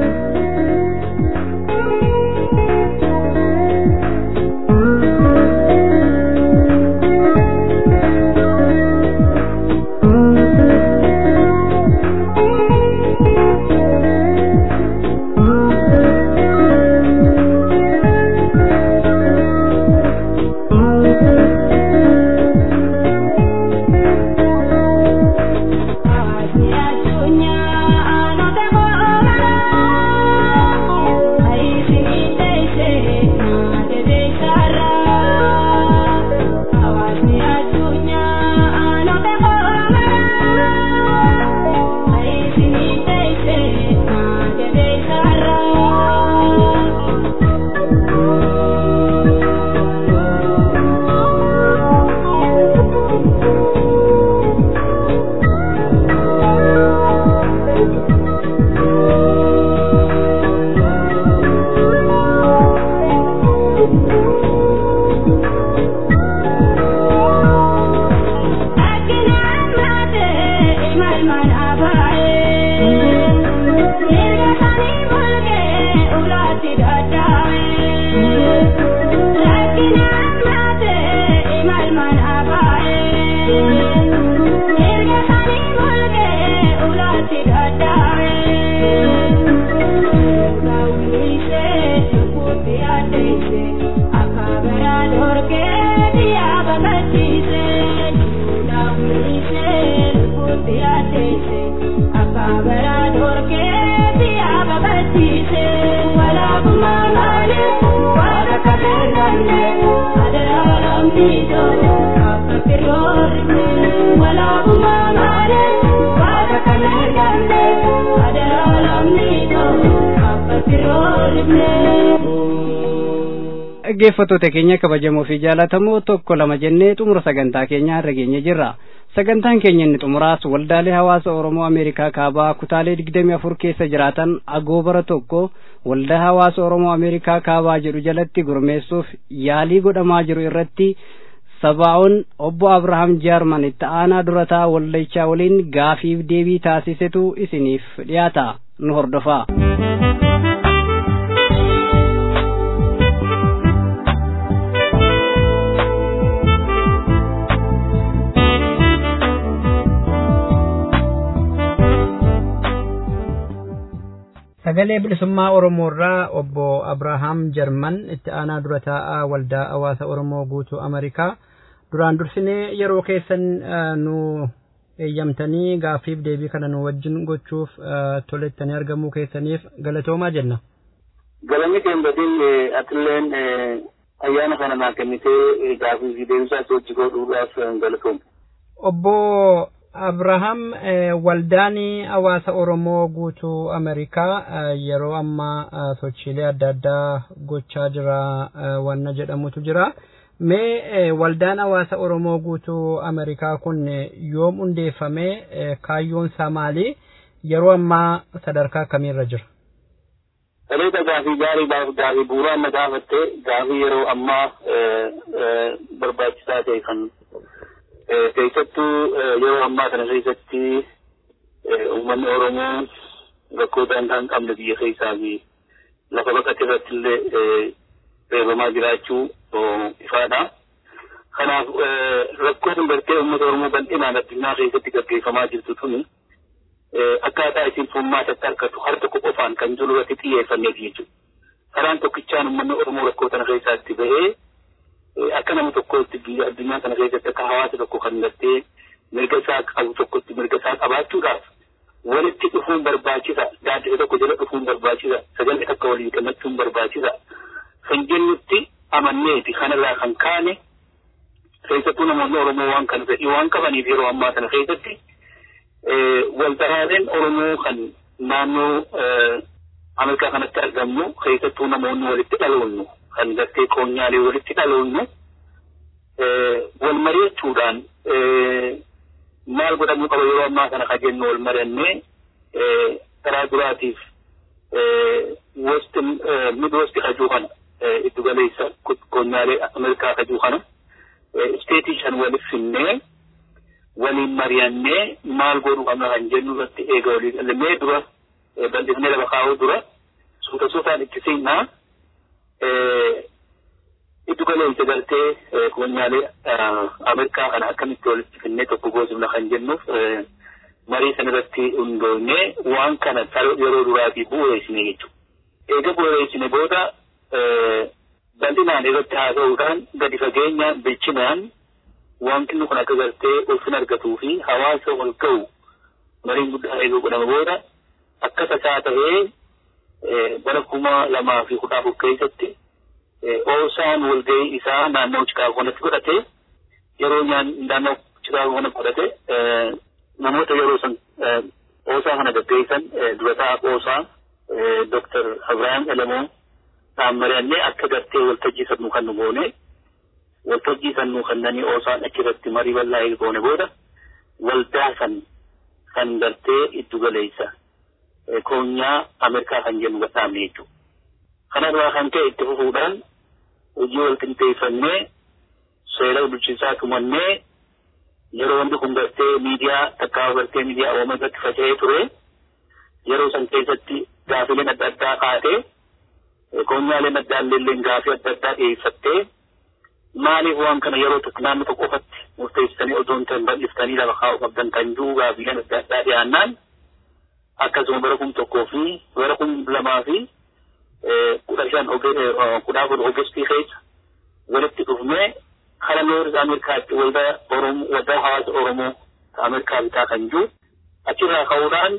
dhaggeeffattoota keenya kabajamoo fi jaalatamoo tokko lama jennee xumura sagantaa keenyaa irra geenye jirra sagantaan keenya inni xumuraas waldaalee hawaasa oromoo ameerikaa kaabaa kutaalee digdamii afur keessa jiraatan agoobara tokko waldaa hawaasa oromoo ameerikaa kaabaa jedhu jalatti gurmeessuuf yaalii godhamaa jiru irratti sabaa'oon obbo abrahaam jaarman itti aanaa durataa waldichaa waliin gaafiif deebii taasisetu isiniif dhiyaata nu hordofaa. sagalee bilisummaa oromoo irraa obbo abrahaam jarman itti aanaa dura taa'aa waldaa hawaasa oromoo guutuu amerikaa duraan dursinee yeroo keessan nu eeyyamtanii gaaffiif deebii kana nu wajjin gochuuf tolettanii argamuu keessaniif galatoomaa jenna. Galanni keembatiin atilleen ayyaana kana naa kennitee gaaffiif deebisaa hojii godhuudhaaf galatooma. Obbo Abrahaam waldaan hawaasa Oromoo guutuu Ameerikaa yeroo ammaa sochiilee adda addaa gochaa jira wanna jedhamutu jira. Mee waldaan hawaasa Oromoo guutuu Ameerikaa kun yoom hundeeffame kaayyoon isaa maali? Yeroo ammaa sadarkaa akkamiirra jira? Dhaloota gaafii gaarii gaafii bu'uuraa amma gaafatte gaafii yeroo ammaa barbaachisaa ta'e kan keessattuu yeroo ammaa kana keessatti uummanni Oromoo rakkoo daangaa hin qabne biyya keessaa fi lafa baqate irratti illee reebamaa jiraachuu ifaadha. Kanaaf kanaaf rakkoon gartee uummata Oromoo bal'inaan addunyaa keessatti gaggeeffamaa jirtu tuni akkaataa isin furmaatatti argatu har tokko qofaan kan jiru irratti xiyyeeffanneef jechuudha. Karaan tokkichaan uummanni Oromoo rakkoo kana keessaatti bahee akka nama tokkotti biyya addunyaa kana keessatti akka hawaasa tokko kan gartee mirga isaa qabu tokkotti mirga isaa qabaachuudhaaf walitti dhufuun barbaachisa. Gaaddisa tokko jala dhufuun barbaachisa. Sagalee akka waliin kennachuun barbaachisa. Kan jennutti amanneeti kanarraa kan kaane keessattuu namoonni Oromoo waan kana fedhii waan qabaniif yeroo ammaa kana keessatti waltaraaleen Oromoo kan naannoo Ameerikaa kanatti argamnu keessattuu namoonni walitti dhaloonnu kan gartee qoonyaalee walitti dhaloonnu wal mari'achuudhaan maal godhamuu qaba yeroo ammaa kana ka jennu wal mari'annee karaa duraatiif west mid west kajuu kana iddu galeessa qoonyaalee Ameerikaa kajuu kana isteetii shan waliif finnee waliin mari'annee maal godhuu qabna kan jennu irratti eega waliin qallamee dura bal'ifnee lafa kaa'uu dura suuta suutaan itti seenaa iddu galeessa gartee qoonyaalee Ameerikaa kana akkamitti walitti finnee tokko goosifna kan jennuuf marii san irratti hundoonee waan kana yeroo duraatii bu'uureessine jechuudha. Eega bu'uureessine booda bal'inaan irratti haasa'uudhaan gadi fageenyaan bilchinaan wanti kun akka gartee ulfina argatuu fi hawaasa wal ga'u mariin guddaa eeguu godhama booda akka tasaa ta'ee bara kuma lamaa fi kudha afur keessatti oosaan walga'ii isaa naannoo Chikaagoo kanatti godhate yeroo naannoo Chikaagoo kana godhate namoota yeroo san oosaa kana gaggeessan durataa oosaa Dr. Abrahaam Elamoo dhaammarannee akka gartee waltajjii sannuu kan nu goone waltajjii sannuu kannanii oosaan achirratti marii bal'aa goone booda waldaa san kan gartee iddu galeessa koonyaa Ameerikaa kan jennu gadhaabne jechuudha. Kanarraa kan ta'e itti fufuudhaan hojii wal qinxeeffannee seera bulchiinsaa tumannee yeroo wanti kun gartee miidiyaa takkaa gartee miidiyaa uummatatti faca'ee ture yeroo san keessatti gaafileen adda addaa kaatee koonyaaleen adda illee gaafii adda addaa dhiyeeffattee maaliif waan kana yeroo tokko naannoo tokko qofatti murteessanii otoo hin ta'in bal'iftanii lafa kaa'uu qabdan kan jiru gaafileen adda addaa dhiyaannaan akkasuma bara kum tokkoo fi bara kum lamaa fi kudha shan kudha afur ogestii keessa walitti dhufnee kara nooris Ameerikaatti waldaa Oromoo waldaa hawaasa Oromoo Ameerikaa bitaa kan jiru achirraa ka'uudhaan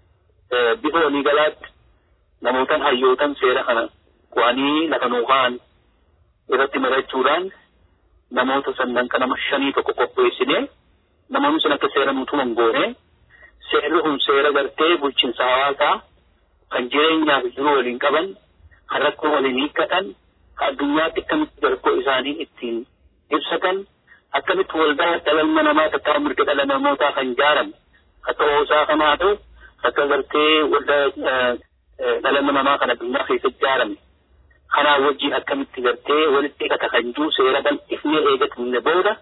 bifa waliigalaatti namootan hayyootan seera kana qo'anii lafa nuu ka'an irratti marachuudhaan namoota sannan kana nama shanii tokko qopheessine namoonni sun akka seera nuu tuman goone seerri kun seera gartee bulchiinsa hawaasaa kan jireenyaaf jiru waliin qaban kan rakkoo waliin hiikkatan kan addunyaatti akkamitti rakkoo isaanii ittiin ibsatan akkamitti waldaa dhala namaa takkaa mirga dhala namootaa kan ijaarame akka oosaa kanaa ta'u akka gartee waldaa dhala namaa kan addunyaa keessatti ijaarame kanaa wajjin akkamitti gartee walitti hidhata kan jiru seera bal'ifnee eegatamne booda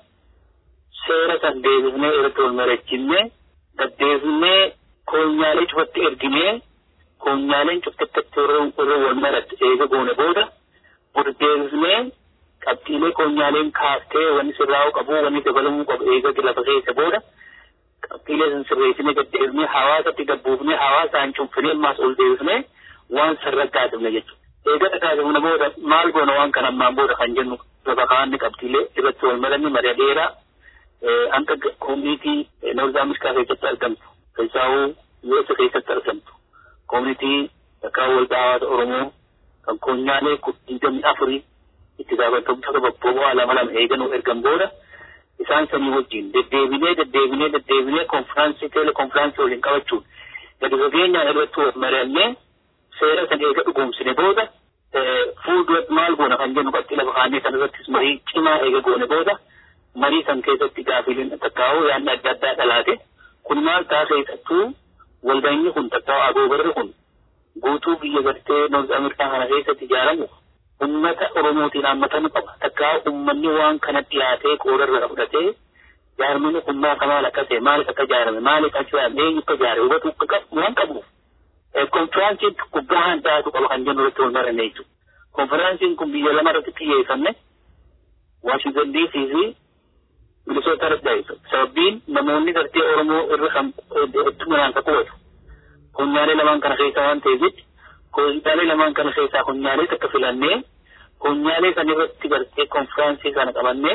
seera san deebifnee irratti wal mari'achinee gaddeebifnee koonyaalee cufatti erginee koonyaaleen cufattatti irra wal maratti eega goone booda burdeebifnee qabxiilee koonyaaleen kaaftee wanni sirraa'uu qabu wanni dabalamuu qabu eega lafa keessa booda qabxiilee san sirreessinee gaddeebifnee hawaasatti gabbuufnee hawaasaan cunfinee ammaas ol deebifnee waan sarraggaasifne jechuudha. Eega dhagaasifne booda maal goona waan kana ammaan booda kan jennu lafa kaanni qabxiilee irratti wal maranni mari'a dheeraa hanga koomunitii Noorz Ameerikaa keessatti argamtu. Keessaawuu US keessatti argamtu. Koomunitii bakka waldaa hawaasa Oromoo kan koonyaalee digdamii afurii itti gaafatamtoota bobboba'aa lama lama eeganuu ergan booda isaan sanii wajjin deddeebinee deddeebinee deddeebinee konfiraansii teele konfiraansii waliin qabachuun gadi fageenyaan irratti wal mari'annee seera san eega dhugoomsine booda fuulduratti maal goona kan jennu qabxii lafa kaannee san irrattis marii cimaa eega goone booda marii san keessatti gaafileen takkaa'uu yaadni adda addaa dhalaate kun maal ta'a keessattuu walgahii kun takkaa'u agoobarri kun guutuu biyya gartee Noorz Ameerikaa kana keessatti ijaaramu ummata Oromootiin haammatamuu qaba. Takkaa'u ummanni waan kana dhiyaatee qoodarra fudhatee jaarmini kun maal maal akka ta'e maaliif akka ijaarame maaliif akka ijaarame eenyu akka ijaare hubatu waan qabuuf. Konfiraansiin gubbaa handaatu qaba kan jennu irratti wal maranne jechuudha. Konfiraansiin kun biyya lama irratti xiyyeeffanne Waashington DC fi bilisoota argaa sababbiin namoonni gartee Oromoo irra kan hedduminaan ka qubatu kunyaalee lamaan kana keessaa waan ta'eef jecha kunyaalee lamaan kana keessaa kunyaalee takka filannee kunyaalee kan irratti gartee konfiraansii kana qabannee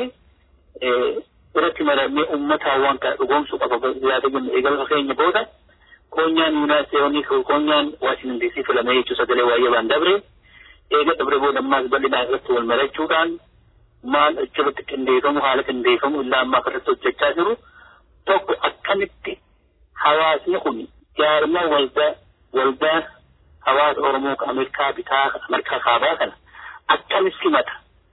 irratti maramee uummataa waan kana dhugoomsuu qaba yaada jennu eegala keenya booda konyaan yuunaayitid konyaan waashintan diisii filamee jechuu sagalee waa'ee baan dabre eega dabre booda ammaas bal'inaan irratti wal marachuudhaan maal achirratti qindeeffamu haala qindeeffamu illaa ammaa irratti hojjechaa jiru tokko akkamitti hawaasni kun jaarmaa waldaa waldaa hawaasa Oromoo Ameerikaa bitaa Ameerikaa kaabaa kana akkamitti simata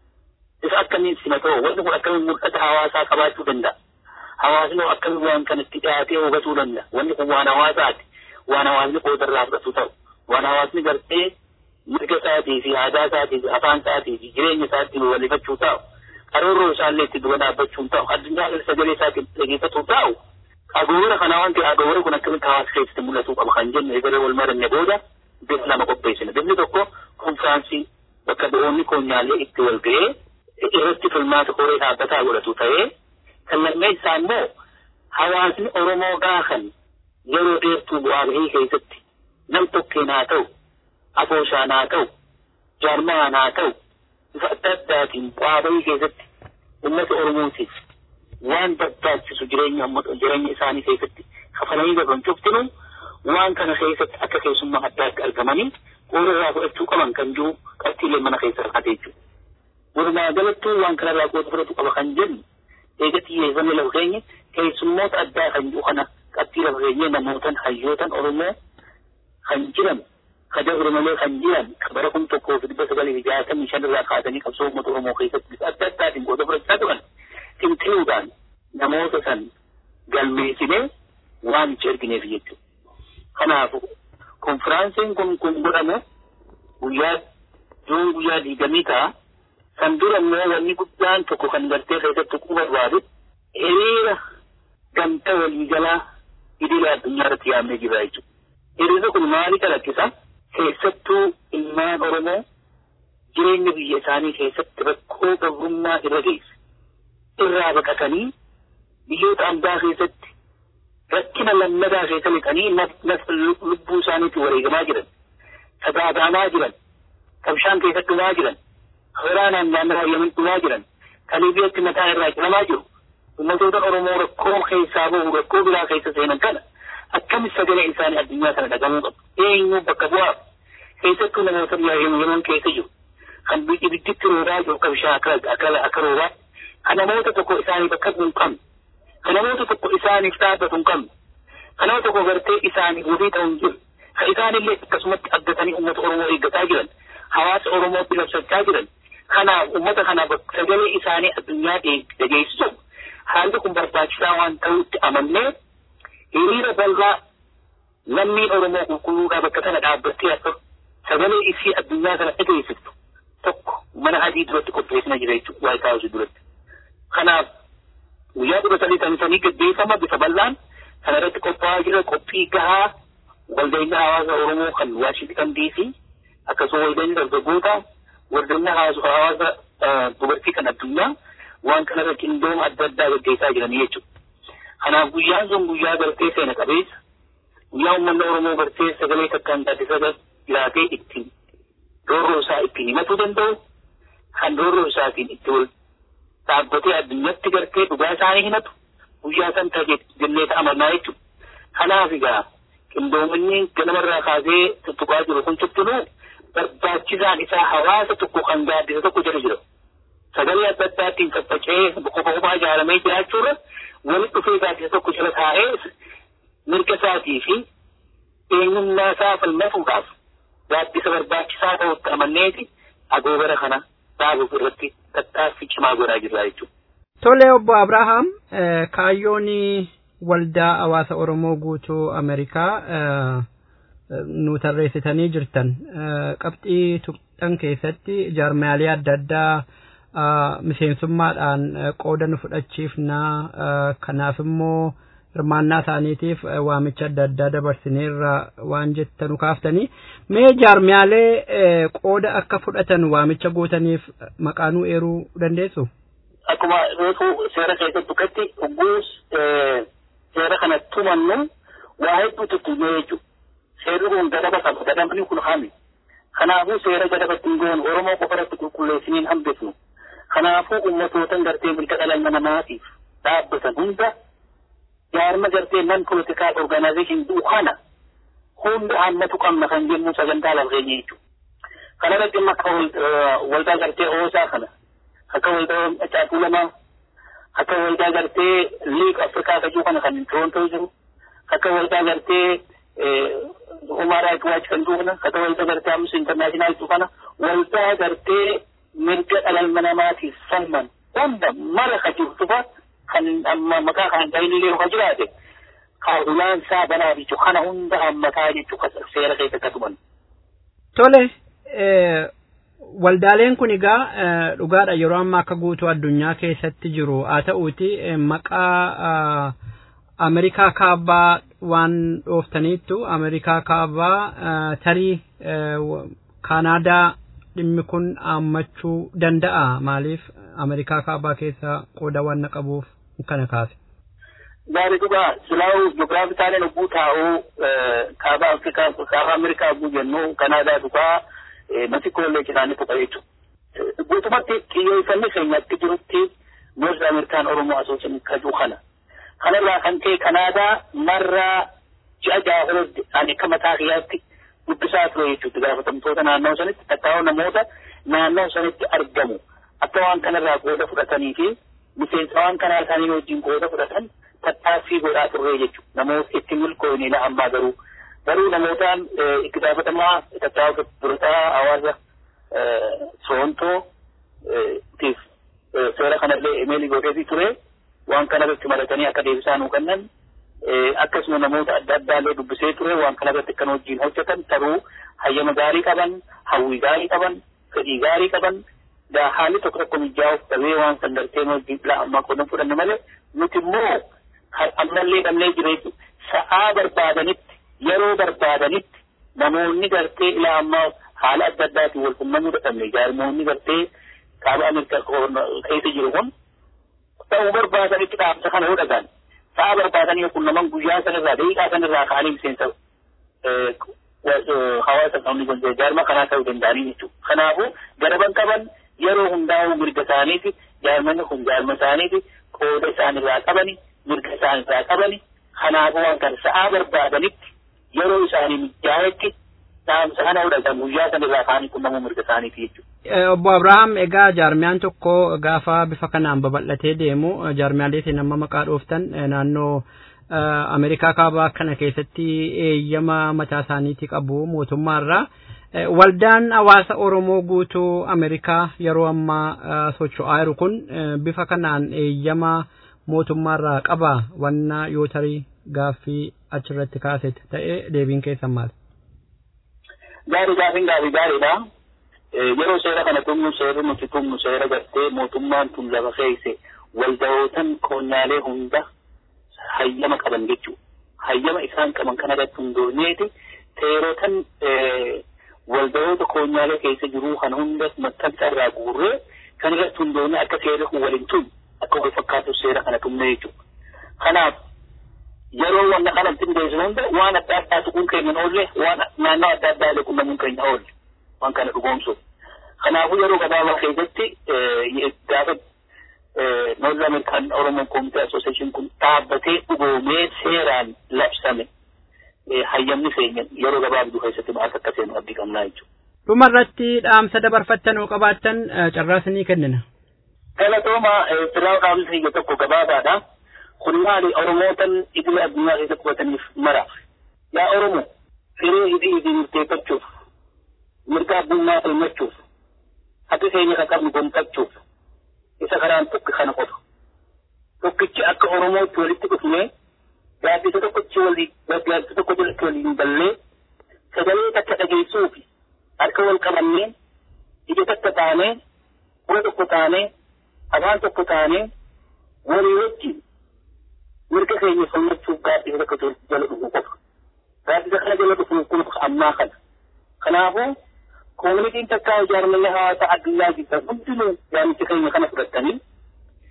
isa akkamiin simatoo wanti kun akkamiin mul'ata hawaasaa qabaachuu danda'a hawaasni akkamiin waan kanatti dhiyaatee hubatuu danda'a wanni kun waan hawaasaati waan hawaasni qoodarraa fudhatu ta'u waan hawaasni gartee mirga isaatii fi aadaa isaatii fi afaan isaatii fi jireenya isaatii walifachuu ta'u karoorroo isaallee itti dura dhaabbachuun ta'u addunyaa sagalee isaatii dhageeffachuu ta'u agoora kana wanti agoora kun akkamitti hawaasa keessatti mul'atuu qaba kan jennu egalee wal maranne booda bifa lama qopheessina bifni tokko konfiraansii bakka bu'oonni koonyaalee itti wal ga'ee irratti filmaata koree dhaabbataa godhatu ta'ee kan lammeessaa immoo hawaasni Oromoo gaafa yeroo dheertuu bu'aa bahii keessatti nam tokkeen haa ta'u afooshaan haa ta'u jaarmaan haa ta'u bifa adda addaatiin bu'aa bahii keessatti uummata Oromootiif waan barbaachisu jireenya jireenya isaanii keessatti kafalanii darban cuftinu waan kana keessatti akka keessummaa addaatti argamanii qooda irraa fudhachuu qaban kan jiru qabxiilee mana keessa rakkate jechuudha. Walumaa galattuu waan kanarraa qooda fudhatu qaba kan jennu eega xiyyeeffannee lafa keenya keessummoota addaa kan jiru kana qabxii lafa keenya namootan hayyootan Oromoo kan jiran kadaa malee kan jiran bara kun tokkoo fi dhibba sagalii fi jaatamii shan irraa kaasanii qabsoo uummata Oromoo keessatti bifa adda addaatiin qooda fudhachaa turan xinxiluudhaan namoota san galmeessinee waan itti ergineef jechuudha. Kanaaf konfiraansiin kun kun godhamu guyyaa duun guyyaa diigamii ta'a. San dura immoo wanni guddaan tokko kan gartee keessatti quba barbaadu hiriira gamtaa waliigalaa idila addunyaa irratti yaamnee jira jechuudha. Hiriirri kun maali calaqqisa? Keessattuu ilmaan Oromoo jireenya biyya isaanii keessatti rakkoo gabrummaa irra geesse. Irraa baqatanii biyyoota ambaa keessatti rakkina lammadaa keessa lixanii lubbuu isaaniitti wareegamaa jiran. Sagaagamaa jiran. Kabshaan keessatti dhumaa jiran. waraanaan naannoo yamin dhumaa jiran kan Liibiyatti mataa irraa cilamaa jiru ummatoota Oromoo rakkoo keessaa bahu rakkoo biraa keessa seenan kana akkamitti sagalee isaanii addunyaa kana dhagamuu qabu eenyu bakka bu'aaf keessattuu namoota yaman keessa jiru kan ibidditti roobaa jiru akka bishaan akka roobaa kan namoota tokko isaanii bakka hin qabne kan namoota tokko isaaniif dhaabbatu hin qabne kan nama tokko gartee isaanii wabii ta'u hin jiru kan isaanillee akkasumatti abdatanii uummata Oromoo eeggataa jiran hawaasa Oromootti labsachaa jiran kanaaf uummata kanaaf sagalee isaanii addunyaa dhageessisu haalli kun barbaachisaa waan ta'utti amannee hiriira bal'aa lammiin Oromoo qulqulluudhaa bakka kana dhaabbattee akka sagalee isii addunyaa kana dhageessiftu tokko mana adii duratti qopheessina jira jechuudha Waayit Haawusii duratti. Kanaaf guyyaa kudha sadii tanisanii gaggeeffama bifa bal'aan kana irratti qophaa'aa jira qophii gahaa waldaina hawaasa Oromoo kan Waashintan DC akkasuma waldaina dargaggoota waldaina hawaasa dubartii kan addunyaa waan kanarra qindooma adda addaa gaggeessaa jiranii jechuudha. Kanaaf guyyaan sun guyyaa gartee seena qabeessa guyyaa uummanni Oromoo gartee sagalee takkaan taasisa jiraatee ittiin roorroo isaa ittiin himatuu danda'u kan roorroo isaatiin itti wal dhaabbatee addunyatti gartee dhugaa isaanii himatu guyyaa san ta'e jennee ta'amannaa jechuudha. Kanaaf egaa qindoominni ganamarraa kaasee tuttuqaa jiru kun tuttunuu barbaachisaan isaa hawaasa tokko kan gaaddisa tokko jala jira. Sagalee adda addaatiin faffaca'ee qofa qofaa ijaaramee jiraachuurra walitti dhufee gaaddisa tokko jala taa'ee mirga isaatii fi eenyummaa isaa falmatuudhaaf gaaddisa barbaachisaa ta'utti amanneeti agoobara kana dhaabuuf irratti tattaaffii cimaa godhaa jirra jechuudha. Tole obbo Abrahaam kaayyoon waldaa hawaasa Oromoo guutuu Ameerikaa nu tarreessitanii jirtan qabxii tuqxan keessatti jaarmaalee adda addaa miseensummaadhaan qooda nu fudhachiifnaa kanaaf immoo hirmaannaa isaaniitiif waamicha adda addaa dabarsineerra waan jettanu kaaftanii mee jaarmaalee qooda akka fudhatan waamicha gootaniif maqaanuu eeruu dandeessu? akkuma reefu seera keessatti tuqetti ogguus seera kana tumannu waa hedduutu tuyyee jechuudha. Seerri kun gadaba qaba. Gadabni kun hami. Kanaafuu seera gadaba ittiin goonu Oromoo qofa irratti qulqulleessiniin hambifnu. Kanaafuu ummatootan gartee mirga dhala namaatiif dhaabbatan hunda jaarma gartee nan politikaal organization duukana hunda hammatu qabna kan jennu sagantaa lafgeenye jechuudha. Kana irratti amma akka waldaa gartee oosaa kana akka waldaa caakuu lamaa akka waldaa gartee liig afrikaa kajuu kana kan torontoo jiru akka waldaa gartee human rights watch kan jiru kana akka waldaa gartee amnesty international jiru kana waldaa gartee mirga dhala namaatiif falman hunda mara ka jirtu fa kan amma maqaa kan dhaynillee ka jiraate kaadulaan isaa banaa jechu kana hunda hammataa jechu seera keessa katuman. Tole waldaaleen kun egaa dhugaadha yeroo ammaa akka guutuu addunyaa keessatti jiru haa ta'uuti maqaa Ameerikaa kaabaa waan dhooftaniittu Ameerikaa kaabaa tarii Kaanaadaa dhimmi kun hammachuu danda'a maaliif Ameerikaa kaabaa keessa qooda waan qabuuf kana kaase. Gaarii dhugaa silaa'uu ji'oogiraafii taaneen ogguu taa'uu kaaba Afrikaa kaaba Ameerikaa ogguu jennu Kanaadaa dhugaa Mexicoollee jiraanni tuqa jechuudha. Guutumatti xiyyeeffannoo keenyatti jirutti North Amerikaan Oromoo Asoosin kajuu kana. Kanarraa kan ta'e Kanaadaa marraa ji'a jaafirratti ani akka mataa kiyyaatti dubbisaa ture jechuudha gaafatamtoota naannoo sanitti tattaa'oo namoota naannoo sanitti argamu. Akka waan kanarraa qooda fudhatanii fi miseensa waan kanaa isaanii wajjin qooda fudhatan tattaaffii godhaa turre jechuudha. Namoota itti milkoonila ammaa garuu. Garuu namootaan itti gaafatamaa tattaafata durotaa hawaasa Sorontoo tiif seera kanallee imeelii godheefi ture waan kanarratti maratanii akka deebisaa nuu kennan akkasuma namoota adda addaallee dubbisee ture waan kanarratti kan wajjin hojjetan taruu hayyama gaarii qaban hawwii gaarii qaban fedhii gaarii qaban haalli tokko tokko mijaa'uuf dhabee waan san gartee wajjin filaa ammaa qoodan fudhanne malee nuti immoo ammallee dhabnee jireetu sa'aa barbaadanitti yeroo barbaadanitti namoonni gartee ilaa ammaa haala adda addaatiin wal qunnamuu dadhabne jaarmoonni gartee kaaba Ameerikaa keessa jiru kun ta'uu barbaadanitti dhaamsa kana yoo dhagaan sa'a barbaadanii yoo qunnaman guyyaa sanarraa daqiiqaa sanarraa ka'anii miseensa hawaasa qabni kun jaarma kanaa ta'uu danda'anii jechuudha. Kanaafuu garaban qaban yeroo hundaa'uu mirga isaaniiti jaarmanni kun jaarma isaaniiti qooda isaanirraa qabani mirga isaanirraa qabani kanaafuu waan kana sa'aa barbaadanitti yeroo isaanii mijaa'etti dhaamsa kana fudhatan guyyaa sanarraa ka'anii qunnamuu mirga isaaniiti jechuudha. Obbo Abrahaam egaa jaarmiyaan tokko gaafa bifa kanaan babal'atee deemu jaarmiyaalee nama maqaa dhooftan naannoo Ameerikaa kaabaa kana keessatti eeyyama mataa isaaniitii qabu mootummaarraa. Waldaan hawaasa Oromoo guutuu Ameerikaa yeroo ammaa socho'aa jiru kun bifa kanaan eeyyama mootummaarraa qaba wanna yoo tarii gaaffii achirratti kaasetti ta'e deebiin keessan maal? Gaarii gaaffiin gaaffii gaariidha. Yeroo seera kana tumnu seerri nuti tumnu seera gartee mootummaan tun lafa keeyse walda'ootan koonyaalee hunda hayyama qaban jechuudha. Hayyama isaan qaban kana irratti hundoofneeti seerotan walda'oota koonyaalee keessa jiru kan hunda maxxansa irraa guurree kan irratti hundoofne akka seerri kun waliin tun akka wal fakkaatu seera kana tumne jechuudha. Kanaaf yeroo wanna kanatti hundeessinu hunda waan adda addaa tuquun keenya oolle waan naannoo adda addaa illee qunnamuun keenya oolle waan kana dhugoomsuuf. Kanaafuu yeroo gabaabaa keessatti gaafa North American Oromo Community Association kun dhaabbatee dhugoomee seeraan labsame hayyamni keenya yeroo gabaabduu keessatti maal akka seenu abdii qabnaa jechuudha. Dhuma irratti dhaamsa dabarfattan oo qabaattan carraas ni kennina. Galatooma firaa dhaamsi biyya tokko gabaabaadha. Kun maali Oromootan idila addunyaa keessa qubataniif mara. Yaa Oromo firee hidhii hidhii murteeffachuuf mirga addunyaa falmachuuf haqi keenya kan qabnu gonfachuuf isa karaan tokko kana qofa. Tokkichi akka Oromootti walitti dhufnee gaaddisa tokkochi walii gaaddisa tokko jalatti waliin ballee sagalee takka dhageessuufi harka wal qabannee ija takka taanee bura tokko taanee afaan tokko taanee walii wajjin mirga keenya falmachuuf gaaddisa tokko jala dhufu qofa. Gaaddisa kana jala dhufu kun ammaa kana. Kanaafuu koominitiin takkaa ijaarmenya hawaasaa addunyaa jirtan hundinuu yaamicha keenya kana fudhatanii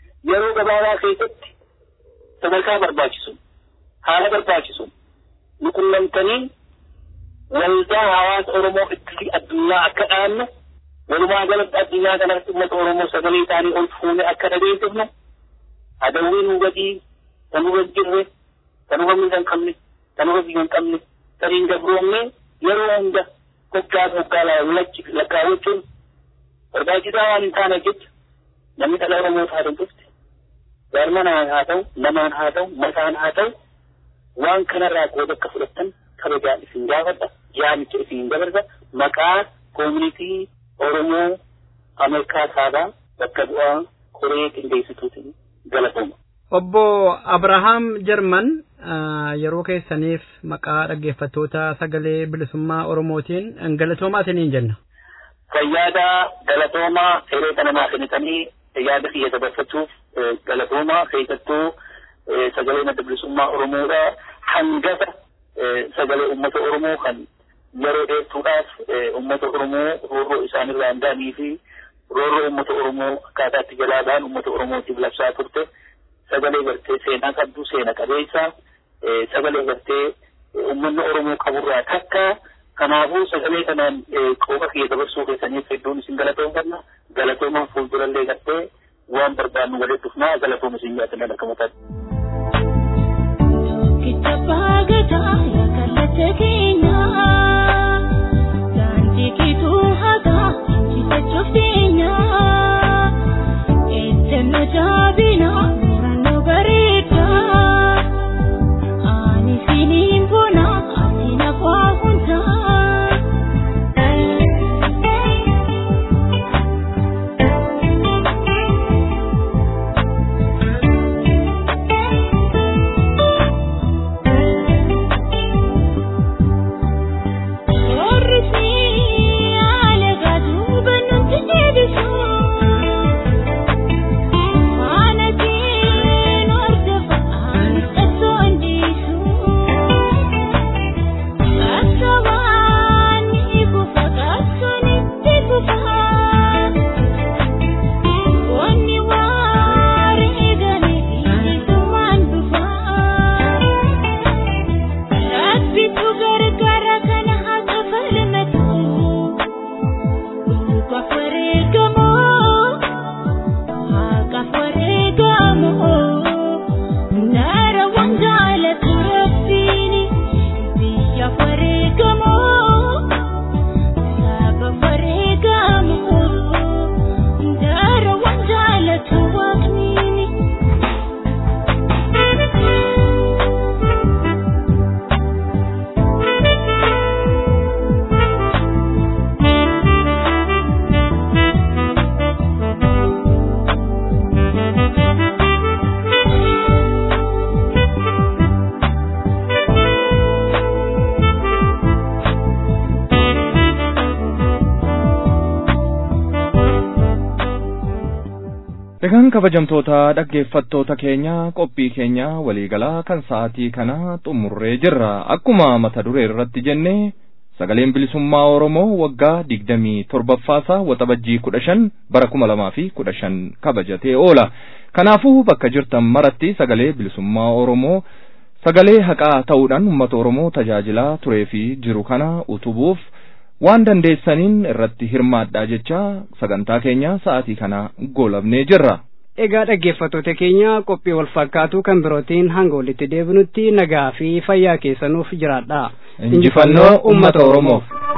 yeroo gabaabaa keessatti sadarkaa barbaachisu haala barbaachisu nu qunnamtanii waldaa hawaasa Oromoo itti addunyaa akka dhaannu walumaa galatti addunyaa kanatti uummata Oromoo sagalee isaanii ol fuune akka dhageessifnu adawwiin nu gadii kan nu jirre kan nu miidha hin qabne kan nu biyya hin qabne kan hin gabroomne yeroo hunda hoggaa hoggaa lakkaawwachuun barbaachisaa waan hin taane jecha namni dhala Oromoo taate dhufte jaarmanaan haa ta'u namaan haa ta'u mataan haa ta'u waan kanarraa qooda akka fudhattan kabajaan isin gaafadha yaamicha isin dabarsa maqaa koomunitii Oromoo Ameerikaa kaabaa bakka bu'aa koree qindeessituutiin galatooma. Obbo Abrahaam Jarman yeroo keessaniif maqaa dhaggeeffattoota sagalee bilisummaa Oromootiin galatoomaa isiniin jenna. Fayyaada galatoomaa yeroo kana naaf kennitanii yaada kiyya dabarfachuuf galatoomaa keessattuu sagalee madda bilisummaa Oromoodha hangafa sagalee uummata Oromoo kan yeroo dheertuudhaaf uummata Oromoo roorroo isaanirraa hin daanii fi roorroo uummata Oromoo akkaataatti jalaa ba'an uummata Oromootiif labsaa turte sagalee gartee seenaa qabdu seena qabeessa sagalee gartee uummanni Oromoo qaburraa takka kanaafuu sagalee kanaan qooqa kiyya dabarsuu keessaniif hedduun isin galatoomfanna galatoomaan fuuldurallee gartee waan barbaannu walitti dhufnaa galatooma isin jaatan akka mataatti. Kitaaba gadaa yaakallata keenyaa daandii kiituu hagaa injifachuuf keenyaa ejjenna jaabinaa murannoo bareedaa ani siniin bonaa ati nafaa hundaa. Egaan kabajamtoota dhaggeeffattoota keenya qophii keenya waliigalaa kan sa'aatii kana xumurree jirra. Akkuma mata duree irratti jenne sagaleen bilisummaa Oromoo waggaa digdamii torbaffaasaa waxabajjii kudha shan bara kuma lamaa fi kudha shan kabajatee oola. Kanaafuu bakka jirtan maratti sagalee bilisummaa Oromoo sagalee haqaa ta'uudhaan uummata Oromoo tajaajilaa turee fi jiru kana utubuuf waan dandeessaniin irratti hirmaadhaa jecha sagantaa keenya sa'aatii kana goolabnee jirra. Egaa dhaggeeffattoota keenya qophii wal fakkaatu kan birootiin hanga walitti deebinutti nagaa fi fayyaa keessanuuf jiraadha. Injifannoo uummata Oromoof.